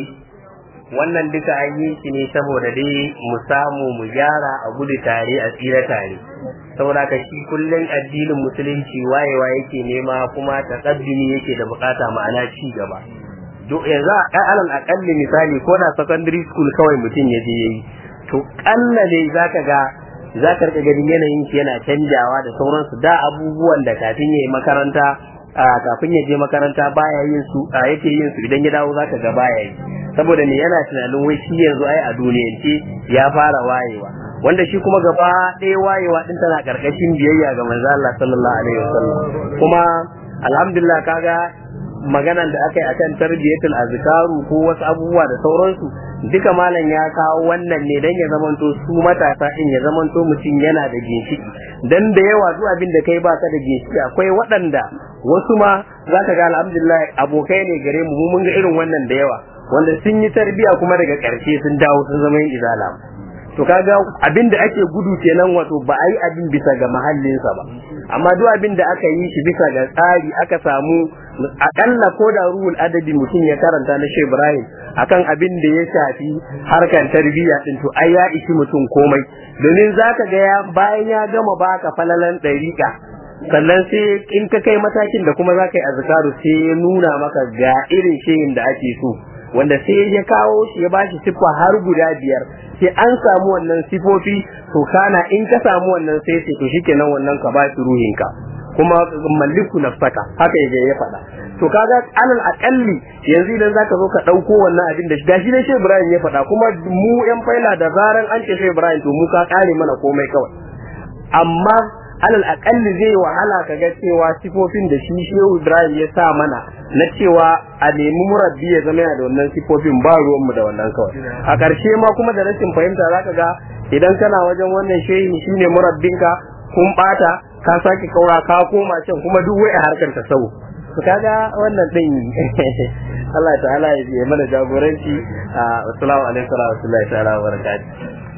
wannan duka an yi shi ne saboda dai mu samu mu gyara a gudu tare a tsira tare saboda ka shi kullum addinin musulunci wayewa yake nema kuma taqaddumi yake da bukata ma'ana ci gaba duk yanzu a alal akalli misali ko da secondary school kawai mutum ya je yayi to kalla dai zaka ga zaka rika ganin yanayin shi yana canjawa da sauransu da abubuwan da kafin yayi makaranta kafin ya je makaranta baya yin su yake yin su idan ya dawo zaka ga baya yi saboda ne yana tunanin wai shi yanzu ai a duniyance ya fara wayewa wanda shi kuma gaba ɗaya wayewa din tana karkashin biyayya ga manzo Allah sallallahu alaihi wasallam kuma alhamdulillah kaga maganan da aka yi akan tarbiyatul azkaru ko wasu abubuwa da sauransu duka malam ya kawo wannan ne dan ya zamanto su matasa in ya zamanto mutum yana da ginshiki dan da yawa duk abin da kai baka da ginshiki akwai waɗanda wasu ma zaka ga alhamdulillah abokai ne gare mu mun ga irin wannan da yawa wanda sun yi tarbiya kuma daga ƙarshe sun dawo sun zama yin izala to kaga abin da ake gudu kenan wato ba a yi abin bisa ga mahallinsa ba amma duk abin da aka yi shi bisa ga tsari aka samu akalla ko da ruhul adabi mutum ya karanta na Sheikh Ibrahim akan abin da ya shafi harkar tarbiyya din to ai ya ishi mutum komai domin zaka ga ya bayan ya gama baka falalan dariƙa sannan sai in ka kai matakin da kuma zaka yi azkaru sai ya nuna maka ga irin shehin da ake so wanda sai ya kawo shi ya bashi siffa har guda biyar sai an samu wannan sifofi to kana in ka samu wannan sai sai to shikenan wannan ka ba shi ruhinka kuma malliku nafsaka haka yaje ya faɗa to kaga alal akalli yanzu idan zaka zo ka dauko wannan abin da gashi ne Shehu Ibrahim ya faɗa kuma mu yan faila da zaran an ce Shehu Ibrahim to mu ka kare mana komai kawai amma alal akalli zai wahala ka ga cewa sifofin da shi Shehu Ibrahim ya sa mana na cewa a nemi murabbi ya zama yana da wannan sifofin ba ruwan mu da wannan kawai a ƙarshe ma kuma da rashin fahimta zaka ga idan kana wajen wannan shehi shine murabbinka kun bata ka sake kaura ka koma can kuma duk wai a harkar ta sau to kaga wannan din Allah ta'ala ya yi mana jagoranci assalamu alaikum wa rahmatullahi ta'ala wa barakatuh